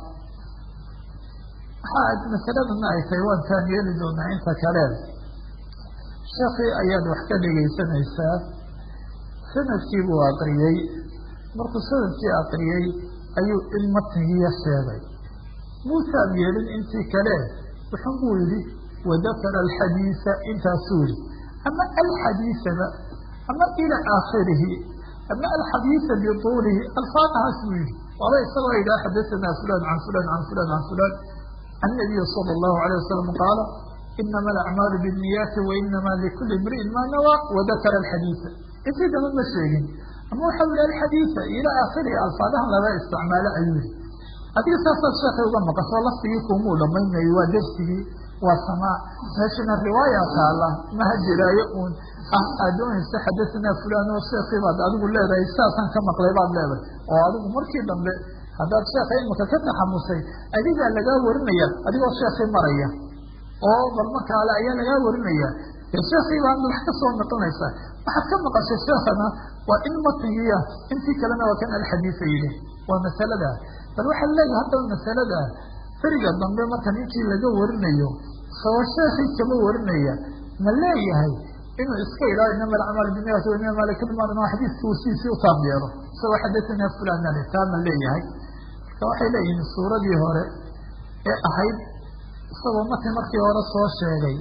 waxaa masaladana ay tahay waan taan yeeli doonaa inta kale sheekii ayaad wax ka dhegaysanaysaa sanadkii buu aqriyey markuu sanadkii aqriyey ayuu in matnigiiya sheegay muu taam yeelin intii kale wuxun buu yihi wadakara alxadiisa intaasuu yihi ama alxadiisaba ama ila aakhirihi ama alxadiisa bituulihi alfaadahaas buu yihi waaba isagoo yidhaha xadasanaa fulan can fulan can fulan can fulan can nabiyi sala allahu alayh wasalam qaala inama alacmaalu binniyaati wainama likuli imri'in maa nawaa wadakara alxadiisa intii dama ma sheegin ama waxau yihi alxadiisa ila aakhirihi alfaadahan laba isticmaalo ayuu yihi adiga saasaad sheekay uga maqasho laftigii kuumuu dhamaynayo waa dersigii waa samaac meeshana riwaaya taala maha jiraayo uun ah aad doonaysa xadasanaa fulan oo sheekii baad adigu leedahay saasaan ka maqlay baad leedahay oo adigu markii dambe haddaad sheeka imika ka taxamusay adigaa lagaa warinaya adigoo sheekii maraya oo bal markaale ayaa lagaa warinaya dee sheekii baa wax ka soo noqonaysa waxaad ka maqashay sheekana waa in matnigiia intii kalena waa kan alxadiisa yidhi waa masalada bal waxaad leedahay haddaba masalada feriga dambe marka ninkii laga warinayo soo sheekii kama warinaya ma leeyahay inuu iska ilaaho inama alacmaal biniyat inama malikilman xadiiska uu siisii utaam yeelo isagoo xadatanaa fulan ale taa ma leeyahay marka waxay leeyihiin suuradii hore ee ahayd isagoo markii markii hore soo sheegay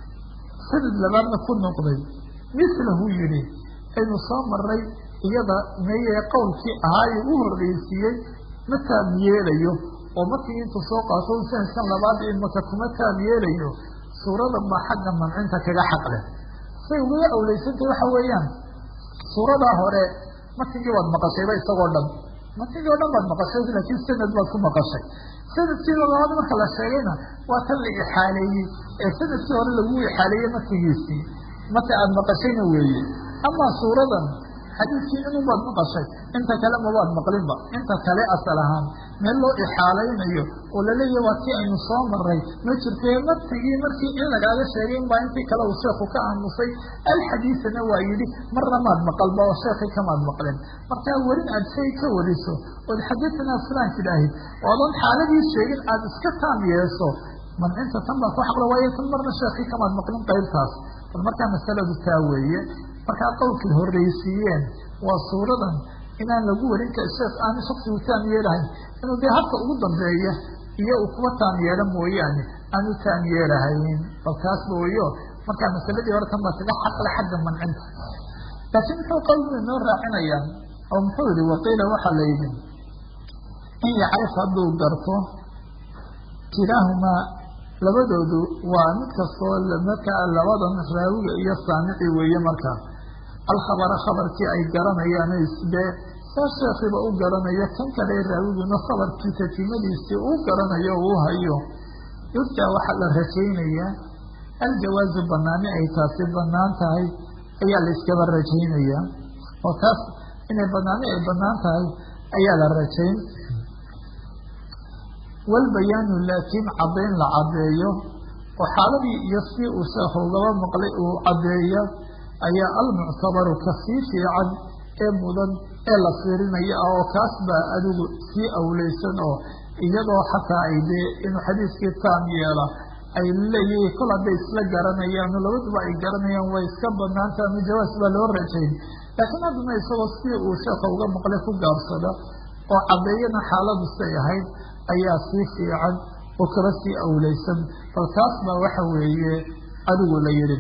sanad labaadna ku noqday mislahu yihi aynu soo maray iyada meye qowlkii ahaaye u horreysiiyey ma taam yeelayo oo markii intuu soo qaato sanadkan labaad imaka kuma taam yeelayo suurada baa xagga mancinta kaga xaqleh say ugaga awleysantay waxa weeyaan suuradaa hore matigii waad maqashayba isagoo dhan matigii o dhan baad maqashay laakiin sanad baad ku maqashay sanadkii labaad marka la sheegayna waa tan la ixaaleeyey ee sanadkii hore lagu ixaaleeyey matigiisii mata aada maqashayna weeye amaa suuradan xadiiskii inun baad maqashay inta kale mabaad maqlinba inta kale asal ahaan meel loo ixaalaynayo oo laleeyahy waa tii aynu soo maray ma jirtee matigii markii in lagaaga sheegay in baa intii kale uu sheekhu ka aamusay alxadiisana waa yidhi marna maad maqalba oo sheekii kamaad maqlin markaa werin aad shay ka wariso ood xadiisanaa fulaan tidhaahid oodan xaaladii sheegin aada iska taam yeeso mancinta tan baa ku xaqla waayo tan marna sheekii kamaad maqlin qaybtaas bal markaa masaladu taa weeye markaa qowlkii horreysiiyeen waa suuradan inaan lagu warin ka sheekh aanu shaksigu taam yeelahayn inuu dee habka ugu dambeeya iyo uu kuwa taam yeelo mooyaane aanu taam yeelahayn bal taasba weyo markaa masaladii hore tan baa kaga xaqle xagga mancinta laakiin muxuu qowlku inoo raacinaya oo muxuu yihi waqiila waxaa la yidhi in yacrif hadduu garto kilaahumaa labadoodu waa mid kastoo markaa labadan raawiga iyo saamici weeye markaa alkhabara khabarkii ay garanayaan isbe saa sheekiiba u garanayo kan kale raawiguna khabarkii tatimadiisii uu garanayo uu hayo yurjaa waxaa la rajaynayaa aljawaazu banaani ay taasi banaan tahay ayaa la iskaba rajaynayaa oo taas inay banaani ay banaan tahay ayaa la rajayn walbayaanu laakiin caddayn la caddeeyo oo xaaladii iyo si uu sheekhu ugaba maqlay uu caddeeya ayaa almuctabaru ka sii fiican ee mudan ee la fiirinaya ah oo kaas baa adigu sii awleysan oo iyadoo xataa ay dee inuu xadiiskii taam yeela ay leeyihi kol hadday isla garanayaan labaduba ay garanayaan way iska banaanta ama jawaas baa loo rajayn laakiin haddana isagoo si uu sheekha uga maqlay ku gaabsada oo caddeeyana xaaladu say ahayd ayaa sii fiican oo kaba sii awleysan bal taas baa waxa weeye adigu la yihi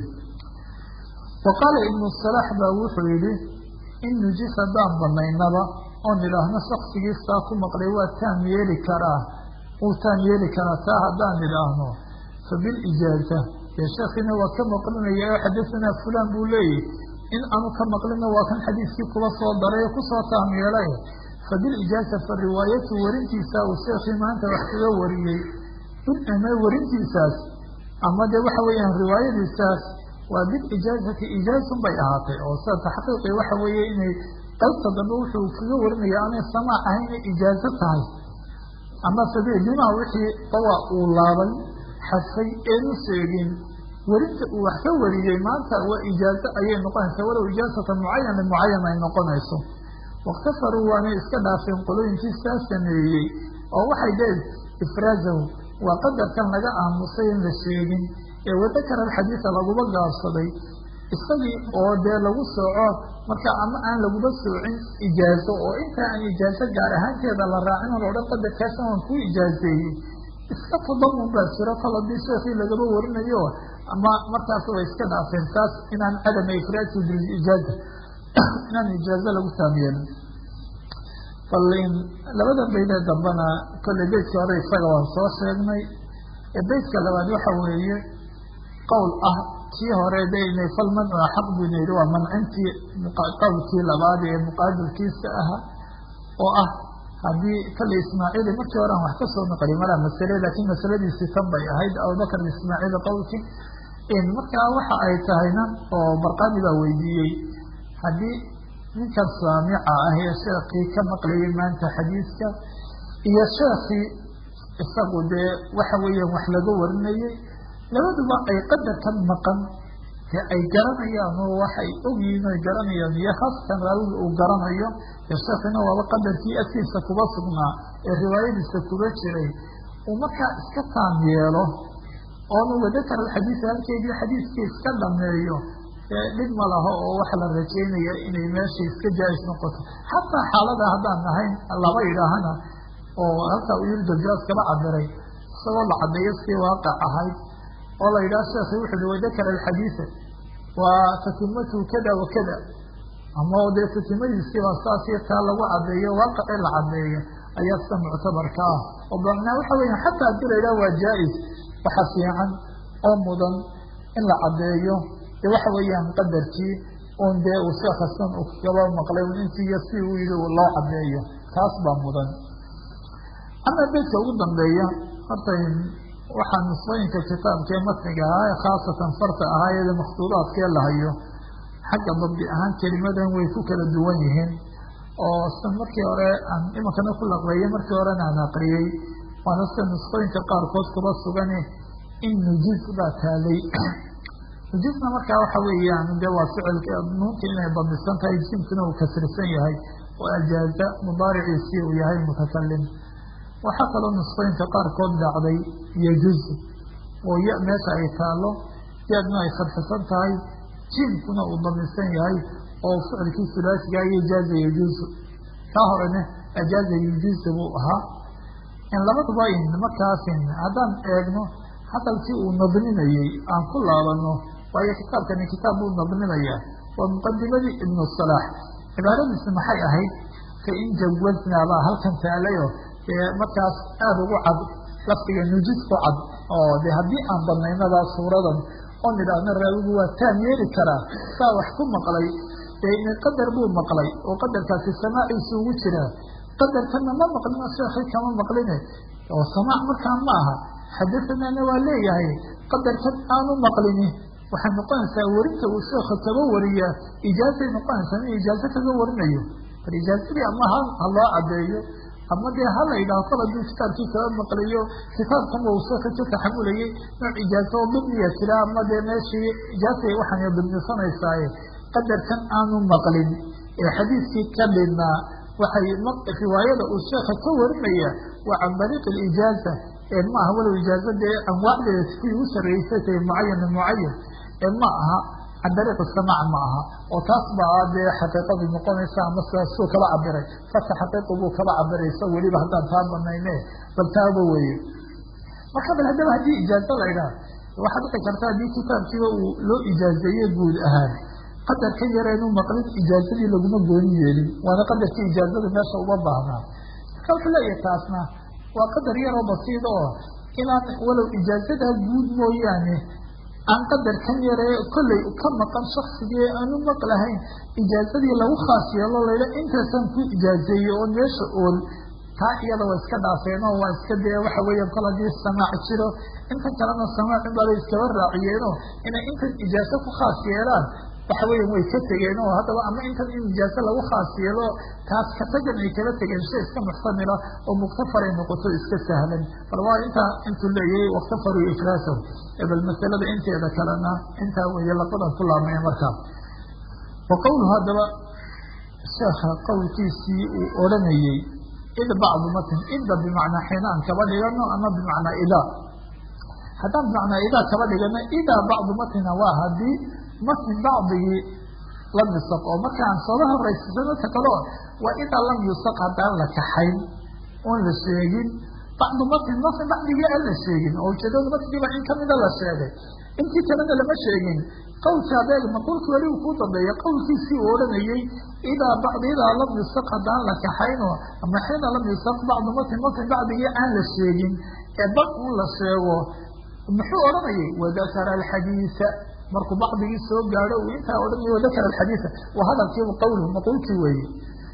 wa qaala ibnu salaax baa wuxuu yihi in nujis haddaan banaynaba oon idhaahno shaksigiistaa ku maqlay waa taam yeeli karaa wuu taam yeeli karaa taa haddaan idhaahno fa bilijaaza dee sheekhiina waa ka maqlinaya oo xadasanaa fulan buu leeyahy in aanu ka maqlina waa kan xadiiskii kuba soo daray kusoo taam yeelay fa bilijaaza fa riwaayatu warintiisa uu sheekhii maanta wax kaga wariyey in warintiisaas ama dee waxa weeyaan riwaayadiisaas waa bilijaazati ijaazun bay ahaatay oo sida taxqiiqi waxa weeye inay qaybta dambe wuxuu kaga warinaya aanay samaac ahayna ijaazo tahay ama sabiilimaa wixii dawa uu laabay xadfay eenu sheegin werinta uu wax ka wariyey maanta waa ijaazo ayay noqonaysaa walow ijaazatan mucayan limucayan ay noqonayso wakhtafaruu waanay iska dhaafeen qolooyinkii saa sameeyey oo waxay dee ifraazahu waa qadarkan laga aamusay in la sheegin ee wadakara alxadiida laguba gaabsaday isagii oo dee lagu sooco marka ama aan laguba soocin ijaazo oo inta aan ijaazo gaar ahaanteeda la raacin oo odhan qadarkaasna waan kuu ijaazeeyey iska tadamun baa jiro kol haddii sheekii lagaba warinayo ama markaas way iska dhaafeen taas inaan cadama ifraadki bilijaaza inaan ijaazo lagu taamyeelin balin labada baydee dambena kolley beydkii hore isaga waan soo sheegnay beydka labaad waxa weeye qowl ah kii hore dena falmancu axaq buna yihi waa mancintii qowlkii labaad ee muqaabilkiisa aha oo ah haddii kale ismaaciili markii hore aan wax ka soo naqli malaa masale laakiin masaladiisii tan bay ahayd abubakr ismaaciil qowlki markaa waxa ay tahayna oo barqani baa weydiiyey haddii ninkan saamica ah ee sheekii ka maqlayay maanta xadiiska iyo sheekii isagu dee waxa weeyaan wax laga warinayay labaduba ay qadarkan maqan dee ay garanayaan oo waxay ogyihiin oy garanayaan iyo haasatan raawiga uu garanayo dee sheekina waaba qadarkii agtiisa kuba sugnaa ee riwaayadiisa kuba jiray uu markaa iska taam yeelo oonu wadakar alxadiisa halkeedii xadiiskii iska dhameeyo dhib ma laho oo waxa la rajaynaya inay meesha iska jaa-is noqoto xataa xaalada haddaan nahayn laba idhaahana oo halkaa uu yiri daljaas kaba cabiray isagoo la cadeeyo si waaqec ahayd oo la yidhaha sheekhi wuxu uhi wadakara alxadiisa waa tatimatu kada wa kada ama dee tatimadiisii baa saas iyo taa lagu cadeeyo waaqicii la cadeeyo ayaa sida muctabarka ah oo bamnaa waxa weya xataa haddii la yidhaha waa jaa-is waxa fiican oo mudan in la cadeeyo de waxa weeyaan qadarkii un dee uu sheekha san u kaba maqlay un intiiyo si uu yihi loo cadeeyo taas baa mudan ama beydka ugu dambeeya horta waxaa nusqooyinka kitaabkee matniga ahaa ee khaasatan farta ahaa iyada makhtuudaadkee la hayo xagga dabdi ahaan kelimadan way ku kala duwan yihiin oo sida markii hore aan imankana ku laqbeeyey markii horena aan aqriyey waana sida nusqooyinka qaarkood kuba sugane in nujiz baa taalay nujizna markaa waxa weeyaan de waa ficilka nuunta inay damisan tahay jimkuna uu kasrisan yahay oo ajaaza mudaariciisii uu yahay mutakalim waxaa kaloo nusqooyinka qaarkood dhacday yajuzu oo ya meesha ay taalo yaadna ay fadxisan tahay jimkuna uu damisan yahay oo ficilkii sulaasiga iyo jaaza yajuzu kaa horene ajaaza yajuzu buu ahaa in labaduba in markaasin haddaan eegno hadalkii uu nadminayey aan ku laabano waayo kitaabkani kitaab buu nadminayaa waa muqadimadii ibnu salaax cibaaradiisi maxay ahayd fa in jawaznaa baa halkan taalayo dee markaas aada ugu cad lafdiga nujid ku cad oo de haddii aan badnaynadaa suuradan oon idhaahno raawigu waa taam yeeli karaa saa wax ku maqlay dee qadar buu maqlay oo qadarkaasi samaaciisa ugu jiraa qadarkana ma maqlino sheekii kama maqline oo samaac markaa ma aha xadathanaana waa leeyahay qadarkan aanu maqlini waxay noqonaysaa werinta uu sheeka kaba wariyaa ijaazay noqonaysaa in ijaazo kaga warinayo bal ijaazadii ama ha ha loo cadeeyo ama dee ha la yidhaho kol hadduu kitaabkii kaba maqliyo kitaabkama uu sheeka ka taxamulayay nooc ijaazo oo dibniya jira ama dee meeshii ijaazay waxaan dibnisanaysaa qadarkan aanu maqlin ee xadiiskii ka dhinaa waxay riwaayada uu sheeka ka warinaya waa can dariiq alijaaza ee ma aha walow ijaaza dee anwaacdeeda sidii u sarreysay tahay mucayan mucayan ee ma aha can dariiq samaac ma aha oo taas baa dee xaqiiqadu noqonaysa ama sidaasuu kaba cabiray fasa xaqiiqu buu kaba cabiraysa weliba haddaan taa banayne bal taaba weeye marka bal haddaba haddii ijaazo la idhaha waxaa dhici karta haddii kitaabkiiba uu loo ijaazeeye guud ahaan qadarka yareenu maqlin ijaazadii laguma gooni yeelin waana qadarkii ijaazada meesha uma baahnaa marka wuxuu leeyahay taasna waa qadar yaroo basiid oo inaan walow ijaazadaa guud mooyaane aan qadarkan yaree kollay ka maqan shaksigii aanu maqlahayn ijaazadii lagu khaas yeelo layha intaasaan ku ijaazeeye oo meesha ool taa iyada waa iska dhaafeen oo waa iska dee waxa weeya kol haddii samaac jiro intan kalena samaac in baabay iskaba raaciyeenoo inay intan ijaazo ku khaas yeelaan waxa weya way ka tegeen oo haddaba ama intan in ijaazo lagu khaas yeelo taas ka tagan ay kala tegeen shay iska muxtamila oo muktafaray noqoto iska sahlan bal waa intaa intuu leeyahay waktafaru ifraasahu bal masalada inteeda kalena intaa weeye labadan ku laabmaya markaa wa qowluhu haddaba sheekha qowlkiisii uu odhanayey id bacdu matin idda bimacnaa xinaan kaba dhigano ama bimacnaa idaa haddaan bimacnaa idaa kaba dhigano idaa bacdu matina waa haddii matin bacdigii lam yusaq oo markaan sooba horeysasano ta kaleo waa idaa lam yusaq haddaan la kaxayn oon la sheegin bacdu matin matin bacdigii aan la sheegin oo ujeedada matnigiiba in kamida la sheegay intii kalena lama sheegin qowlka adeeg maqulki weli uu kuu dambeeya qowlkiisii uu odhanayey idaa bacdi idaa lam yusaq haddaan la kaxayno ama xiina lam yusaq bacdu matin matin bacdigii aan la sheegin ee bal un la sheego muxuu odhanayay wadakara alxadiisa markuu bacdigii soo gaadho uu intaa odhanaya wadakara alxadiisa waa hadalkiiba qowluhu maqulkii weeye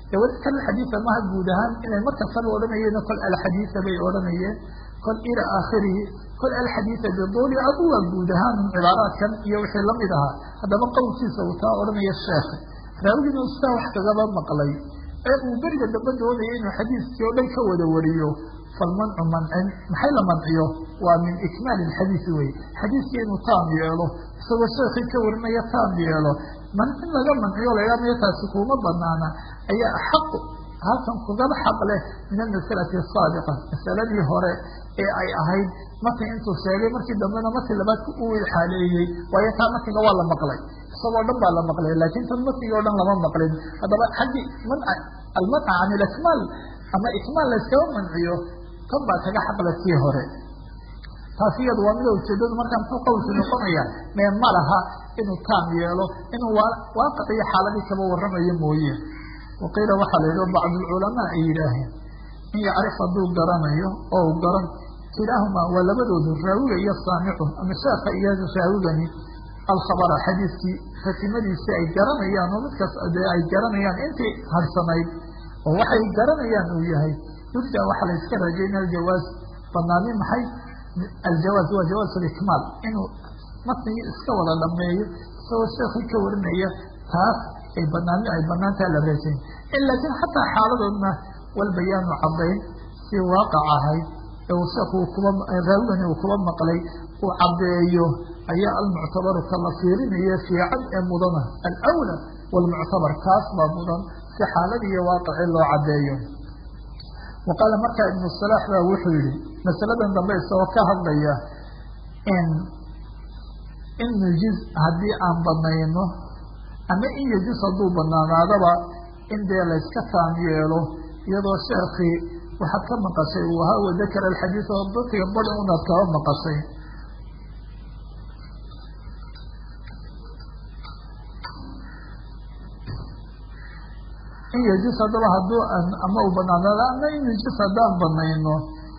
dee weli kal xadiida maha guud ahaan inay markastaba odhanayeen kol alxadiida bay odhanayeen kol ila aakhirihi kol alxadiida biduuli adu waa guud ahaan cibaaraadkan iyo wixii lamid ahaa haddaba qowlkiisa uu taa odhanaya sheekh raawigina ustaa wax kagaba maqlay ee uu beriga dambe doonaya inuu xadiiskii oo dhan ka wada wariyo falmancu mancin maxay la manciyo waa min ikmaali xadiisi wey xadiiskii inuu taam yeelo isagoo sheekii ka warinaya taam yeelo mancin laga manciyo lagamaya taasi kuma banaana ayaa axaqu halkan kugaba xaq leh min almasalati asaadiqa masaladii hore ee ay ahayd markii intuu sheegay markii dambena markii labaad uu xaaleeyey waayo taa markiga waa la maqlay isagoo dhan baa la maqlay laakin tan markigii o dhan lama maqlin haddaba xaggii manca almanca can ilikmaal ama ikmaal layskaba manciyo tan baa kaga xaqle kii hore taas iyadu waa mida ujeedadu markaa muxuu qowlku noqonaya mee ma laha inuu taam yeelo inuu waaqiciyo xaaladii kaba waramayo mooye waqiila waxaa la yidhi bacdulculamaa ay yidhaaheen in yacrif hadduu garanayo oo u garan kilaahumaa waa labadoodu raawiga iyo saamicu ama sheeka iyo raawigani alkhabara xadiiskii fatimadiisi ay garanayaan oo midkaas dee ay garanayaan intii harsanayd oo waxay garanayaan uu yahay yurja waxaa la iska rajayna aljawaaz banaani maxay aljawaaz waa jawaaz alikmaal inuu matnigii iska wada dhameeyo isagoo sheekii ka warinaya taas ay banaan ay banaantaa la rajayn laakiin xataa xaaladoodna walbayaanu cadayn si waaqac ahayd ee uu sheeku kuba raawigani uu kuba maqlay uu cadeeyo ayaa almuctabaru ka la fiirinayo fiican ee mudana alawla walmuctabar kaas baa mudan si xaaladii iyo waaqicii loo cadeeyo wa qaala markaa ibnu salaax baa wuxuu yihi masaladan dambe isagoo ka hadlaya in in nujiz haddii aan banayno ama in yejus hadduu banaanaadaba in dee layska taam yeelo iyadoo sheekii waxaad ka maqashay uu ahaa wadakara alxadiid oo dadkiga badi unaad kaba maqashay in yejus haddaba hadduu ama uu banaanaado ama in yejus haddaan banayno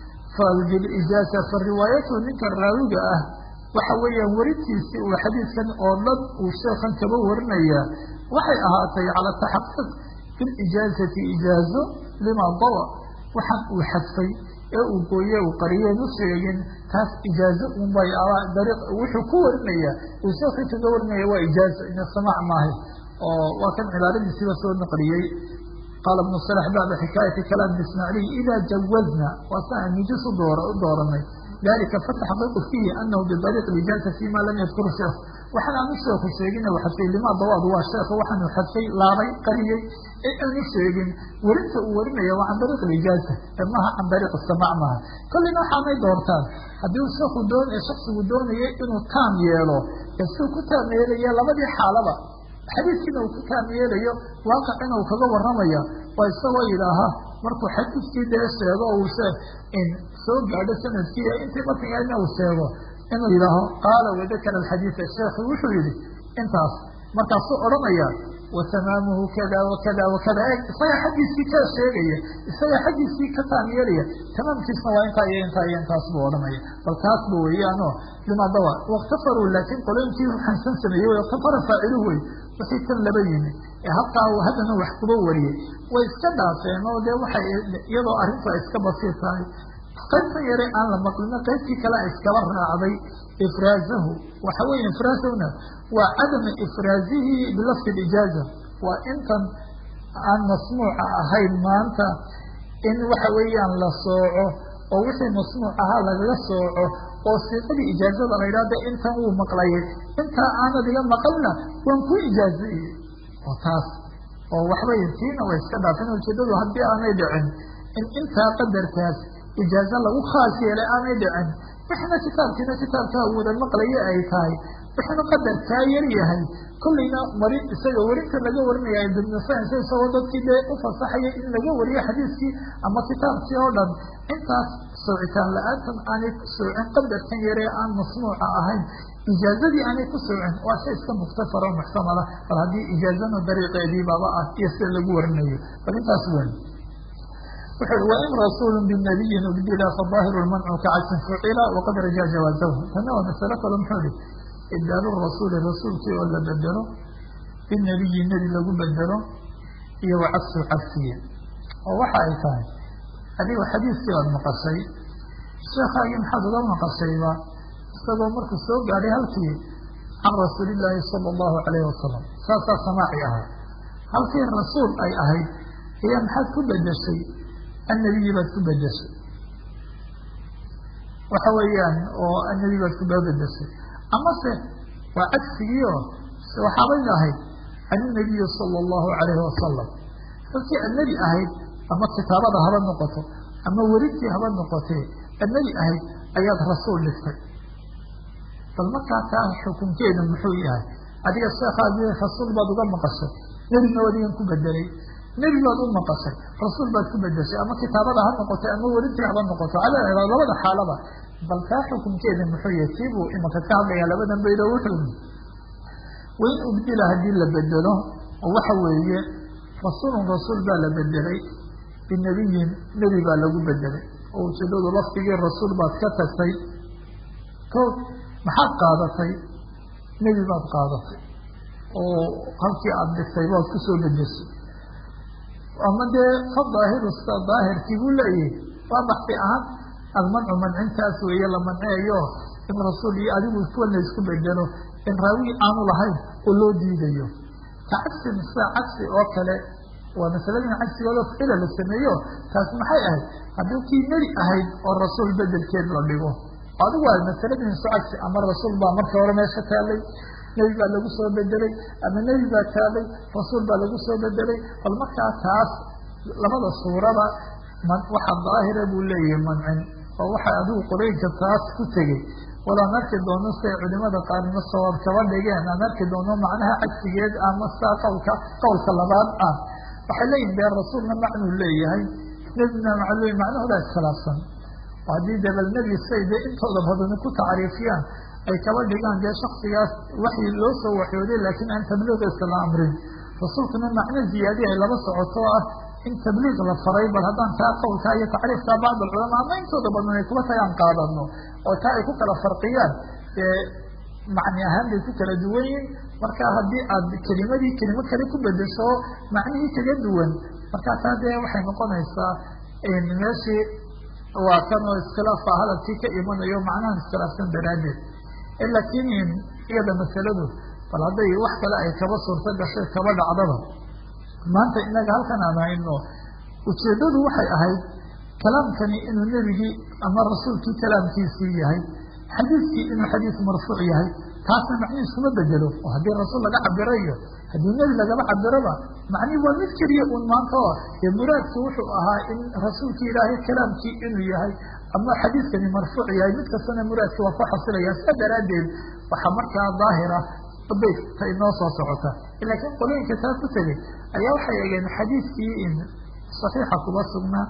fabilijaasa fa riwaayatu ninka raawiga ah waxa weeyaan werintiisii uu xadiidkan oo dhan uu sheekan kaba warinaya waxay ahaatay cala taxaquq bilijaazati ijaazo lima dawa waxaan uu xadfay ee uu gooye uu qariyeen u sheegin taas ijaazo unbay dariiq wuxuu ku warinaya uu sheekii kaga warinaya waa ijaazo ina samaac maahay oo waa kan cibaaradiisiiba soo naqliyey qaala ibnu salax bacda xikaayati kalaam ismaaciiliy idaa jawazna waa sa aan nijis u door u dooranay dalika fataxqiiqu fiihi anahu bidariiq ijaaza fima lam yadkur sheekh waxaan aanu sheeku sheegin u xadfay limaa dawaad waa sheekha waxaanu xadfay laabay qariyey ee aanu sheegin werinta uu warinaya waa can dariiq ijaaza maha can dariiq samaac maaha kollina waxaanay doortaan haddii uu sheeku doon shaksigu doonayay inuu taam yeelo ee siuu ku taam yeelaya labadii xaalaba xadiiskiina uu ku taam yeelayo waaqicina uu kaga waramaya waa isagoo yidhaaha markuu xadiiskii dee sheego uu in soo gaadho sanadkii ee intii matnigeedna uu sheego inuu yidhaaho qaala wadakara alxadiida sheekhi wuxuu yihi intaas markaasuu odhanaya wa tamaamuhu kada wakada wakada e isagaa xaggiisii ka sheegaya isagaa xaggiisii ka taam yeelaya tamaamkiisna waa intaa iyo intaa iyo intaas buu odhanaya bal taas ba weeyaano limaadawa wakhtafaruu laakiin qolooyinkii xansan sameeyey wakhtafara faaciluhu wey wixii tan laba yimi ee halkaa uu haddana wax kuba wariyey way iska dhaafeen oo dee waxay iyadoo arrintu ay iska basiir tahay qaybta yare aan la maqlino qaybtii kale a iskaba raacday ifraazahu waxa weeye ifraazahuna waa cadama ifraazihi bilafdi ijaaza waa intan aan masmuuca ahayn maanta in waxa weeyaan la sooco oo wixii masmuuc ahaa lagaga sooco oo siiqadii ijaazada la yidhahda intan wuu maqlayay intaa aanad iga maqalna waan ku ijaazeeyey oo taas oo waxbay tiina way iska dhaafeen ujeedadu haddii aanay dhicin in intaa qadarkaas ijaazo lagu khaas yeelay aanay dhicin wixna kitaabkiina kitaabkaa wada maqlaya ay tahay wixna qadarkaa yar yahay kollayna mari isaga werinta laga warinaya ibnusans isagoo dadkii dee u fasaxaya in laga wariyo xadiiskii ama kitaabkii oo dhan intaas soocitaan la-aantan aanay ku soocin qadarkan yaree aan masnuuca ahayn ijaazadii aanay ku soocin waa shay iska muktafaro muxtamala bal haddii ijaazana dariiqeedii baaba ah iyo sida lagu warinayo bal intaas wen wuxu wain rasuulu binabiyin ubdila fadaahiru lmancu kacagsin fucila waqad rajaa jawaazahu tana waa masalo kale muxuu ihi ibdaalu rasuuli rasuulkii oo la bedelo binabiyi nebi lagu bedelo iyo wa cagsu cagsiye oo waxa ay tahay adigo xadiiskii baad maqashay sheekhaagii maxaad uga maqashayba isagoo markuu soo gaadhay halkii can rasuulillaahi sala allahu calayhi wasalam saasaa samaaci ahaa halkii rasuul ay ahayd ayaa maxaad ku bedeshay annabiyi baad ku bedeshay waxa weeyaan oo annabi baad ku bedeshay amase waa cagsigiio waxaabay ahayd can inabiyi sala allahu calayhi wasalam halkii annabi ahayd ama kitaabada haba noqoto ama werintii haba noqotee annabi ahayd ayaad rasuul dhigtay bal markaa taa xukunkeeda muxuu yahay adiga sheekhaagii rasuul baad uga maqashay nebina adigan ku bedelay nebi baad u maqashay rasuul baad ku bedeshay ama kitaabada ha noqoto ama werintii haba noqoto calaa labada xaalaba bal taa xukunkeeda muxuu yahay tii buu imaka ka hadlayaa labadan baydo wuxuu wain ubdila haddii la bedelo oo waxa weeye rasuulun rasuul baa la bedelay binabiyin nebi baa lagu bedelay oo ujeedadu lafdigii rasuul baad ka tagtay ko maxaad qaadatay nebi baad qaadatay oo halkii aada dhigtay baad kusoo bedeshay ama dee fa daahiru sida daahirkii buu leeyahay waa baxsi ahaan almancu mancintaas weeye la manceeyo in rasuul iyo adigu kuwa la isku bedelo in raawi aanu lahayn oo loo diidayo ka cagsin sida cagsi oo kale waa masaladin cagsigooda ficila la sameeyo taas maxay ahayd haddii kii nebi ahayd oo rasuul bedelkeed la dhigo adigu waa masaladin su cagsi ama rasuul baa marka hore meesha taalay nebi baa lagu soo bedelay ama nebi baa taalay rasuul baa lagu soo bedelay bal markaa taas labada suuraba waxa daahira buu leeyahay mancin oo waxa adigu quraynka taas ku tegey wala aan arki doono siay culimada qaarnimo sawaab kaba dhigeen aan arki doono macnaha cagsigeed ama saa qawlka qowlka labaad ah waxay leeyihin dee rasuulna macnuu leeyahay nebina maclu macnahooda iskhilaafsan oo haddii dabal nebi say dee intooda badani ku tacriifiyaan ay kaba dhigaan dee shaksigaas waxii loo soo waxyooday laakiin aan tabliiqiisa la amrin rasuulkuna macno ziyaadi ay laba socoto ah in tabliiq la faray bal haddaan taa qowlkaa iyo tacriifkaa bacd alculamaa ama intooda badan ay kuba tagaan qaadano oo taa ay ku kala farqiyaan dee macni ahaan bay ku kala duwan yihin marka haddii aad kelimadii kelimo kale ku bedesho macnihii kaga duwan marka taa dee waxay noqonaysaa meeshii waa kan oo iskhilaafka hadalkii ka imanayo macnahan iskhilaafsan daraaddeed laakiin iyada masaladu bal hadday wax kale ay kaba suurto gashay kaba dhacdaba maanta inaga halkan aan hayno ujeeddadu waxay ahayd kalaamkani inuu nebigii ama rasuulkii kalaamkiisii yahay xadiiskii inuu xadiis marfuuc yahay taasna macnihiis kuma bedelo oo haddii rasuul laga cabirayo haddii nebi lagaba cabiroba macnihi waa mid keliya un maanta oo dee muraadku wuxuu ahaa in rasuulkii ilaahay kalaamkii inuu yahay ama xadiiskani marfuuc yahay mid kastana muraadki waa ku xasilaya sidaa daraaddeed waxaa markaa daahira bayta inoo soo socota laakiin qolooyinka taa ku tegay ayaa waxay eegeen xadiiskii in saxiixa kuba sugnaa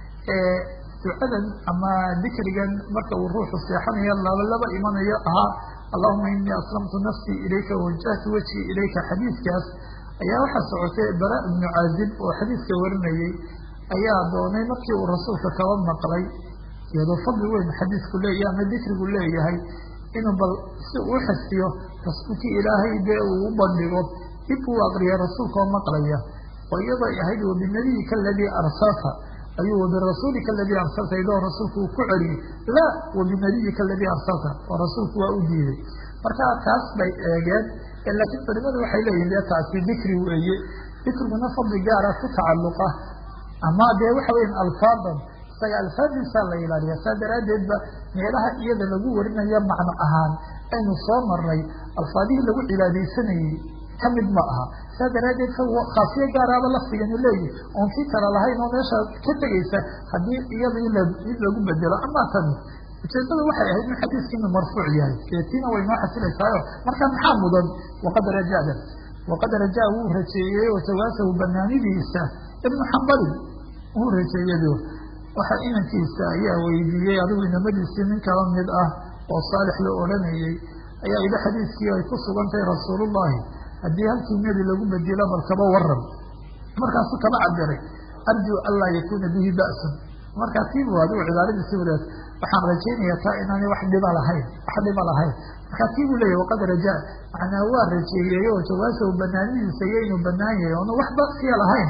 ee ducadan ama dikrigan marka uu ruuxu seexanayo laba laba imanayo ahaa allahuma inii aslamtu nafsii ilayka wawajahtu wajhii ilayka xadiiskaas ayaa waxaa socotay bara ibnu caazib oo xadiiska warinayey ayaa doonay markii uu rasuulka kaba maqlay iyadoo fadli weyn xadiisku leeyahay ama dikrigu leeyahay inuu bal si uu xisiyo rasuulkii ilaahay dee uu u bandhigo dib uu aqriya rasuulka oo maqlaya oo iyadoo ahayd wabinabiyika aladii arsalta ayuu wabirasuulika aladii arsalta idoo rasuulku uu ku celiyey laa wabinabiyika aladii arsalta oo rasuulku waa u diiday marka taas bay eegeen laakiin culimadu waxay leeyihin dee taasi dikri weeye dikriguna fadli gaara ku tacalluqa ama dee waxa weya alfaadan isaga alfaadiisaa la ilaaliya saa daraaddeed ba meelaha iyada lagu warinayo macno ahaan aynu soo marnay alfaadihii lagu cibaadaysanayey kamid ma aha saa daraaddeed khaasiyo gaaraaba lafdiganu leeyihi oon kii kala lahayn oo meesha ka tegaysa haddii iyada mid lagu bedelo ama tani ujeedada waxay ahayd in xadiiski inuu marfuuc yahay eetiina way noo xasilaysaayo marka maxaa mudan waqad rajada waqad rajaa wuu rajeeyey oo jawaasahu banaanidiisa ibnu xambalin wuu rajeeyado waxa inankiisa ayaa weydiiyey adigu inamadiisii nin kala mid ah oo saalix la odhanayey ayaa ila xadiiskii ay ku sugan tahay rasuulullahi haddii halkii nebi lagu bedelo bal kaba waran markaasuu kaba cabiray arjuu anlaa yakuuna bihi ba'sun markaa tiibu adigu cibaaradiisi wadaad waxaan rajaynayaa taa inaanay wax dhiba lahayn wax dhiba lahayn markaa tiibuu leeyahy waqad rajaa macnaa waa rajeeyey oo jawaasahu banaanidiisa iyo inuu banaan yahay oona wax basiya lahayn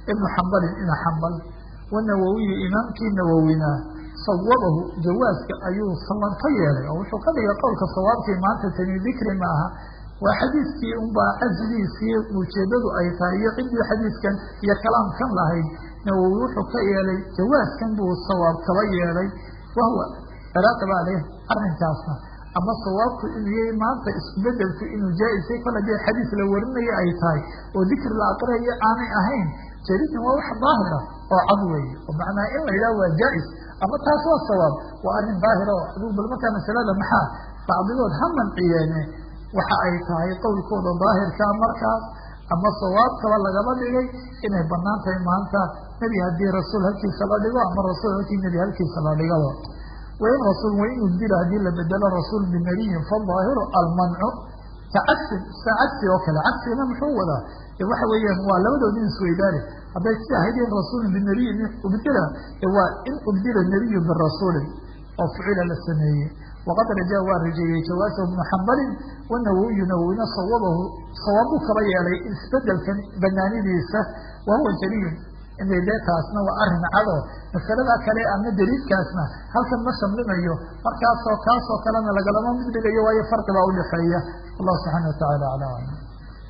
ibnu xambalin ina xambal wanawowiyi imaamkii nawowina sawabahu jawaaska ayuu sawan ka yeelay oo wuxuu ka dhigay qowlka sawaabkii maanta tani dikri maaha waa xadiiskii unbaa casligiisii ujeedadu ay tahay iyo ciddii xadiiskan iyo kalaamkan lahayd nawowi wuxuu ka yeelay jawaaskan buu sawaab kaba yeelay wahwa ciraaqi baa leh arrinkaasna ama sawaabku inuu yahay maanta isku bedelku inuu jaa-isay kol hadii xadiis la warinayo ay tahay oo dikri la aqriyayo aanay ahayn jaridan waa wax daahira oo cad weeye oo macnaha in la yidhaha waa jaa-is ama taas waa sawaab waa arrin daahira oo adigu bal markaa masalada maxaa bacdigood ha manciyeene waxa ay tahay qowlkooda daahirka markaas ama sawaabkaba lagaba dhigay inay banaan tahay maanta nebi haddii rasuul halkiisa la dhigo ama rasuul halkii nebi halkiisa la dhigaba wain rasuul wain udila haddii la bedelo rasuul binabiyin fadaahiru almancu ka cagsin sa cagsi oo kale cagsigana muxuu wadaa waxa weeyaan waa labadoodi in isweydaane hadday si ahayd in rasuulin binabiyin ubdila waa in ubdila nabiyu birasuulin oo ficila la sameeyey waqad rajaa waa rajeeyey jawaasahu ibnu xambalin wanawowiyu nawowina sawabahu sawaabuu kaba yeelay isbedelkan banaanidiisa wahuwa jariyun inay dee taasna waa arrin cado masalada kale ama daliilkaasna halkan ma shamlimayo markaasoo kaasoo kalena lagalama mid dhigayo waayo farqi baa udhaxeeya wallahu subxaana watacaala aclam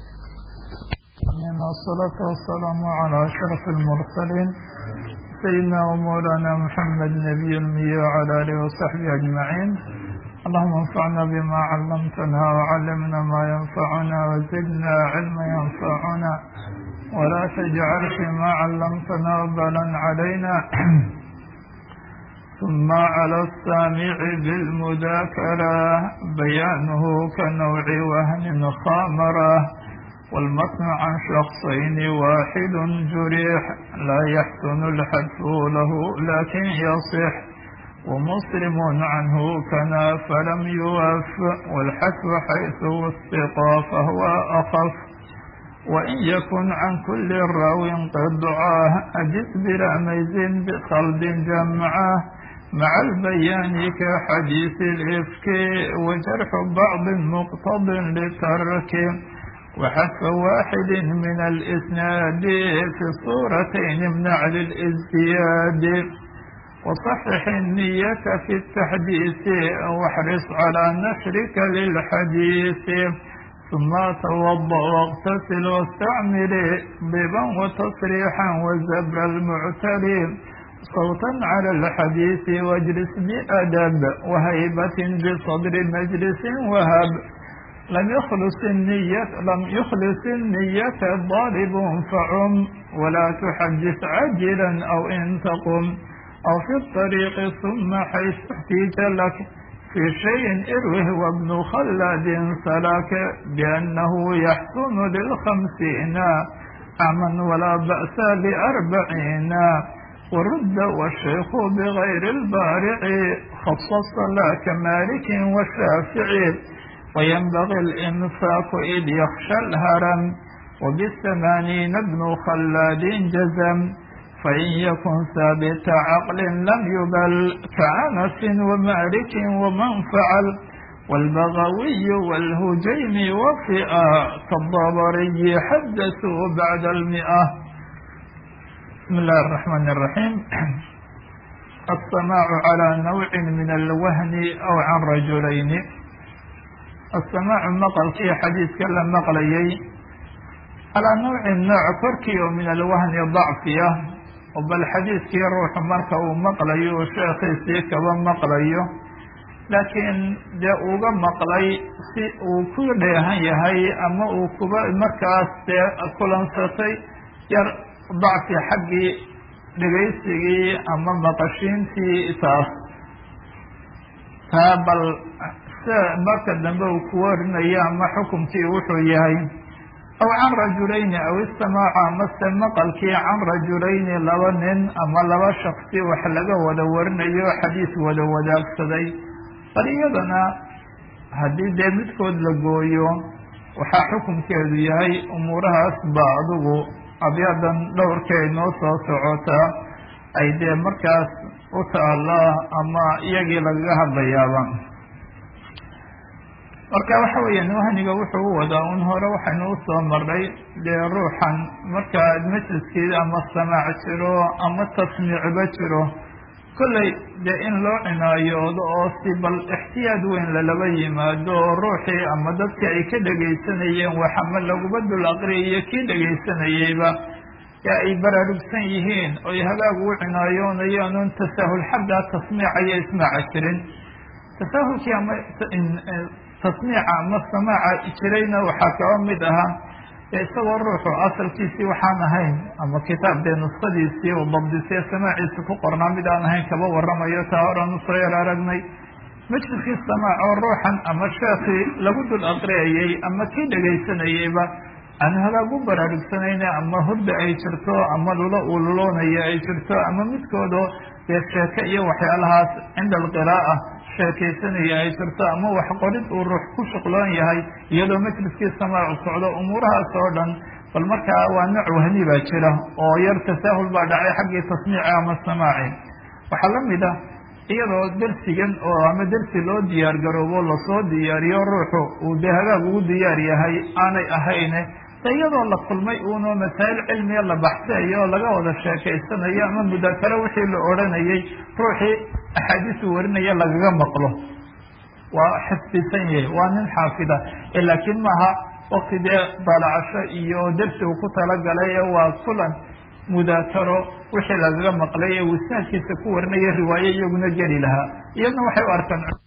والصلاة والسلام على أشرف المرسلين سيدنا ومولانا محمد نبي المي وعلى آله وصحبه أجمعين اللهم انفعنا بما علمتنا وعلمنا ما ينفعنا وزدنا علما ينفعنا ولا تجعل فيما علمتنا وبلا علينا ثم على السامع بالمذاكرة بيانه كنوع وهن خامرة والمتن عن شخصين واحد جريح لا يحسن الحذف له لكن يصح ومسلم عنه كنا فلم يوف والحذف حيث وثق فهو أخف وإن يكن عن كل راو قد دعاه أجد بلا ميز بخلد جمعه مع البيان كحديث الإفك وجرح بعض مقتض لترك وحذف واحد من الإسناد في الصورتين امنع للازدياد وصحح النية في التحديث واحرص على نشرك للحديث ثم توضأ واغتسل واستعمل ضبا وتصريحا والزبر المعتري صوتا على الحديث واجلس بأدب وهيبة بصدر مجلس وهب لم يخلص النية لم يخلص النية ضارب فعم ولا تحدث عاجلا أو إن تقم أو في الطريق ثم حيث احتيج لك في شيء اروه وابن خلاد سلك بأنه يحسن للخمسين أعما ولا بأس لأربعين ورد والشيخ بغير البارع خصص لا كمالك والشافعي وينبغي الإنفاق إذ يخشى الهرم وبالثمانين ابن خلاد جزم فإن يكن ثابت عقل لم يبل كأنس ومالك ومن فعل والبغوي والهجيم وفئة كالضبري حدثوا بعد المئة بسم الله الرحمن الرحيم السماع على نوع من الوهن أو عن رجلين السماع مقلkii xadiidka la maqlayay calىa nawci nooc korkii oo min alwahni dacfiya oo bal xadiidkii ruuxu marka uu maqlayo oo sheekhiisii kaba maqlayo laakiin dee uga maqlay si uu ku dheehan yahay ama uu kuba markaas dee kulansatay yar dacfi xaggii dhegaysigii ama maqashiintii taas taa bal marka dambe uu ku warinayo ama xukumkii wuxuu yahay aw can rajulayni aw istamaaca amase maqalkii can rajulayni laba nin ama laba shaksi wax laga wada warinayo xadiis wada wadaagsaday bal iyadana haddii dee midkood la gooyo waxaa xukumkeedu yahay umuurahaas ba adigu abyadan dhowrkay noo soo socotaa ay dee markaas u taallaa ama iyagii lagaga hadlayaaba marka waxa weeyaan wahniga wuxuu u wadaa un hore waxaynu usoo maray dee ruuxan marka majliskeeda ama samaac jiro ama tasmiicba jiro kolley dee in loo cinaayoodo oo si bal ixtiyaad weyn lalaba yimaado oo ruuxii ama dadkii ay ka dhegaysanayeen wax ama laguba dul aqriyayo kii dhegaysanayeyba ee ay baraarugsan yihiin oy hagaag u cinaayoonayaan un tasaahul xaggaa tasmiica iyo ismaaca jirin tasaahulkii ama tasmiica ama samaaca jirayna waxaa kaba mid ahaa isagoo ruuxu asalkiisii waxaan ahayn ama kitaab dee nuskadiisii u dabdisee samaaciisa ku qornaa mid aan ahayn kaba waramayo taa horan usoo yar aragnay majliskii samaac oo ruuxan ama sheekii lagu dul aqriyayey ama kii dhegaysanayeyba aan hagaag u baraarugsanayna ama hurda ay jirto ama lulo uu luloonaya ay jirto ama midkoodoo dee sheeke iyo waxyaalahaas cinda alqiraa'a sheekaysanaya ay jirto ama wax qorid uu ruux ku shuqloon yahay iyadoo majliskii samaacu socdo umuurahaas oo dhan bal markaa waa nooc wahni baa jira oo yar tasaahul baa dhacay xaggii tasmiici ama samaaci waxaa la mid ah iyadoo dersigan oo ama dersi loo diyaar garoobo lasoo diyaariyo ruuxu uu dee hagaag ugu diyaar yahay aanay ahayne de iyadoo la kulmay uunoo masaa'il cilmiya la baxsayo oo laga wada sheekaysanayo ama mudakaro wixii la odhanayay ruuxii axaadiisu warinaya lagaga maqlo waa xifdisan yahay waa nin xaafida laakiin maaha wakti dee daalacasho iyo dersi uu ku talagalay waa kulan mudaakaro wixii lagaga maqlay ee wisnaadkiisa ku warinaya riwaaye iyaguna geli lahaa iyadna waxay u arkaan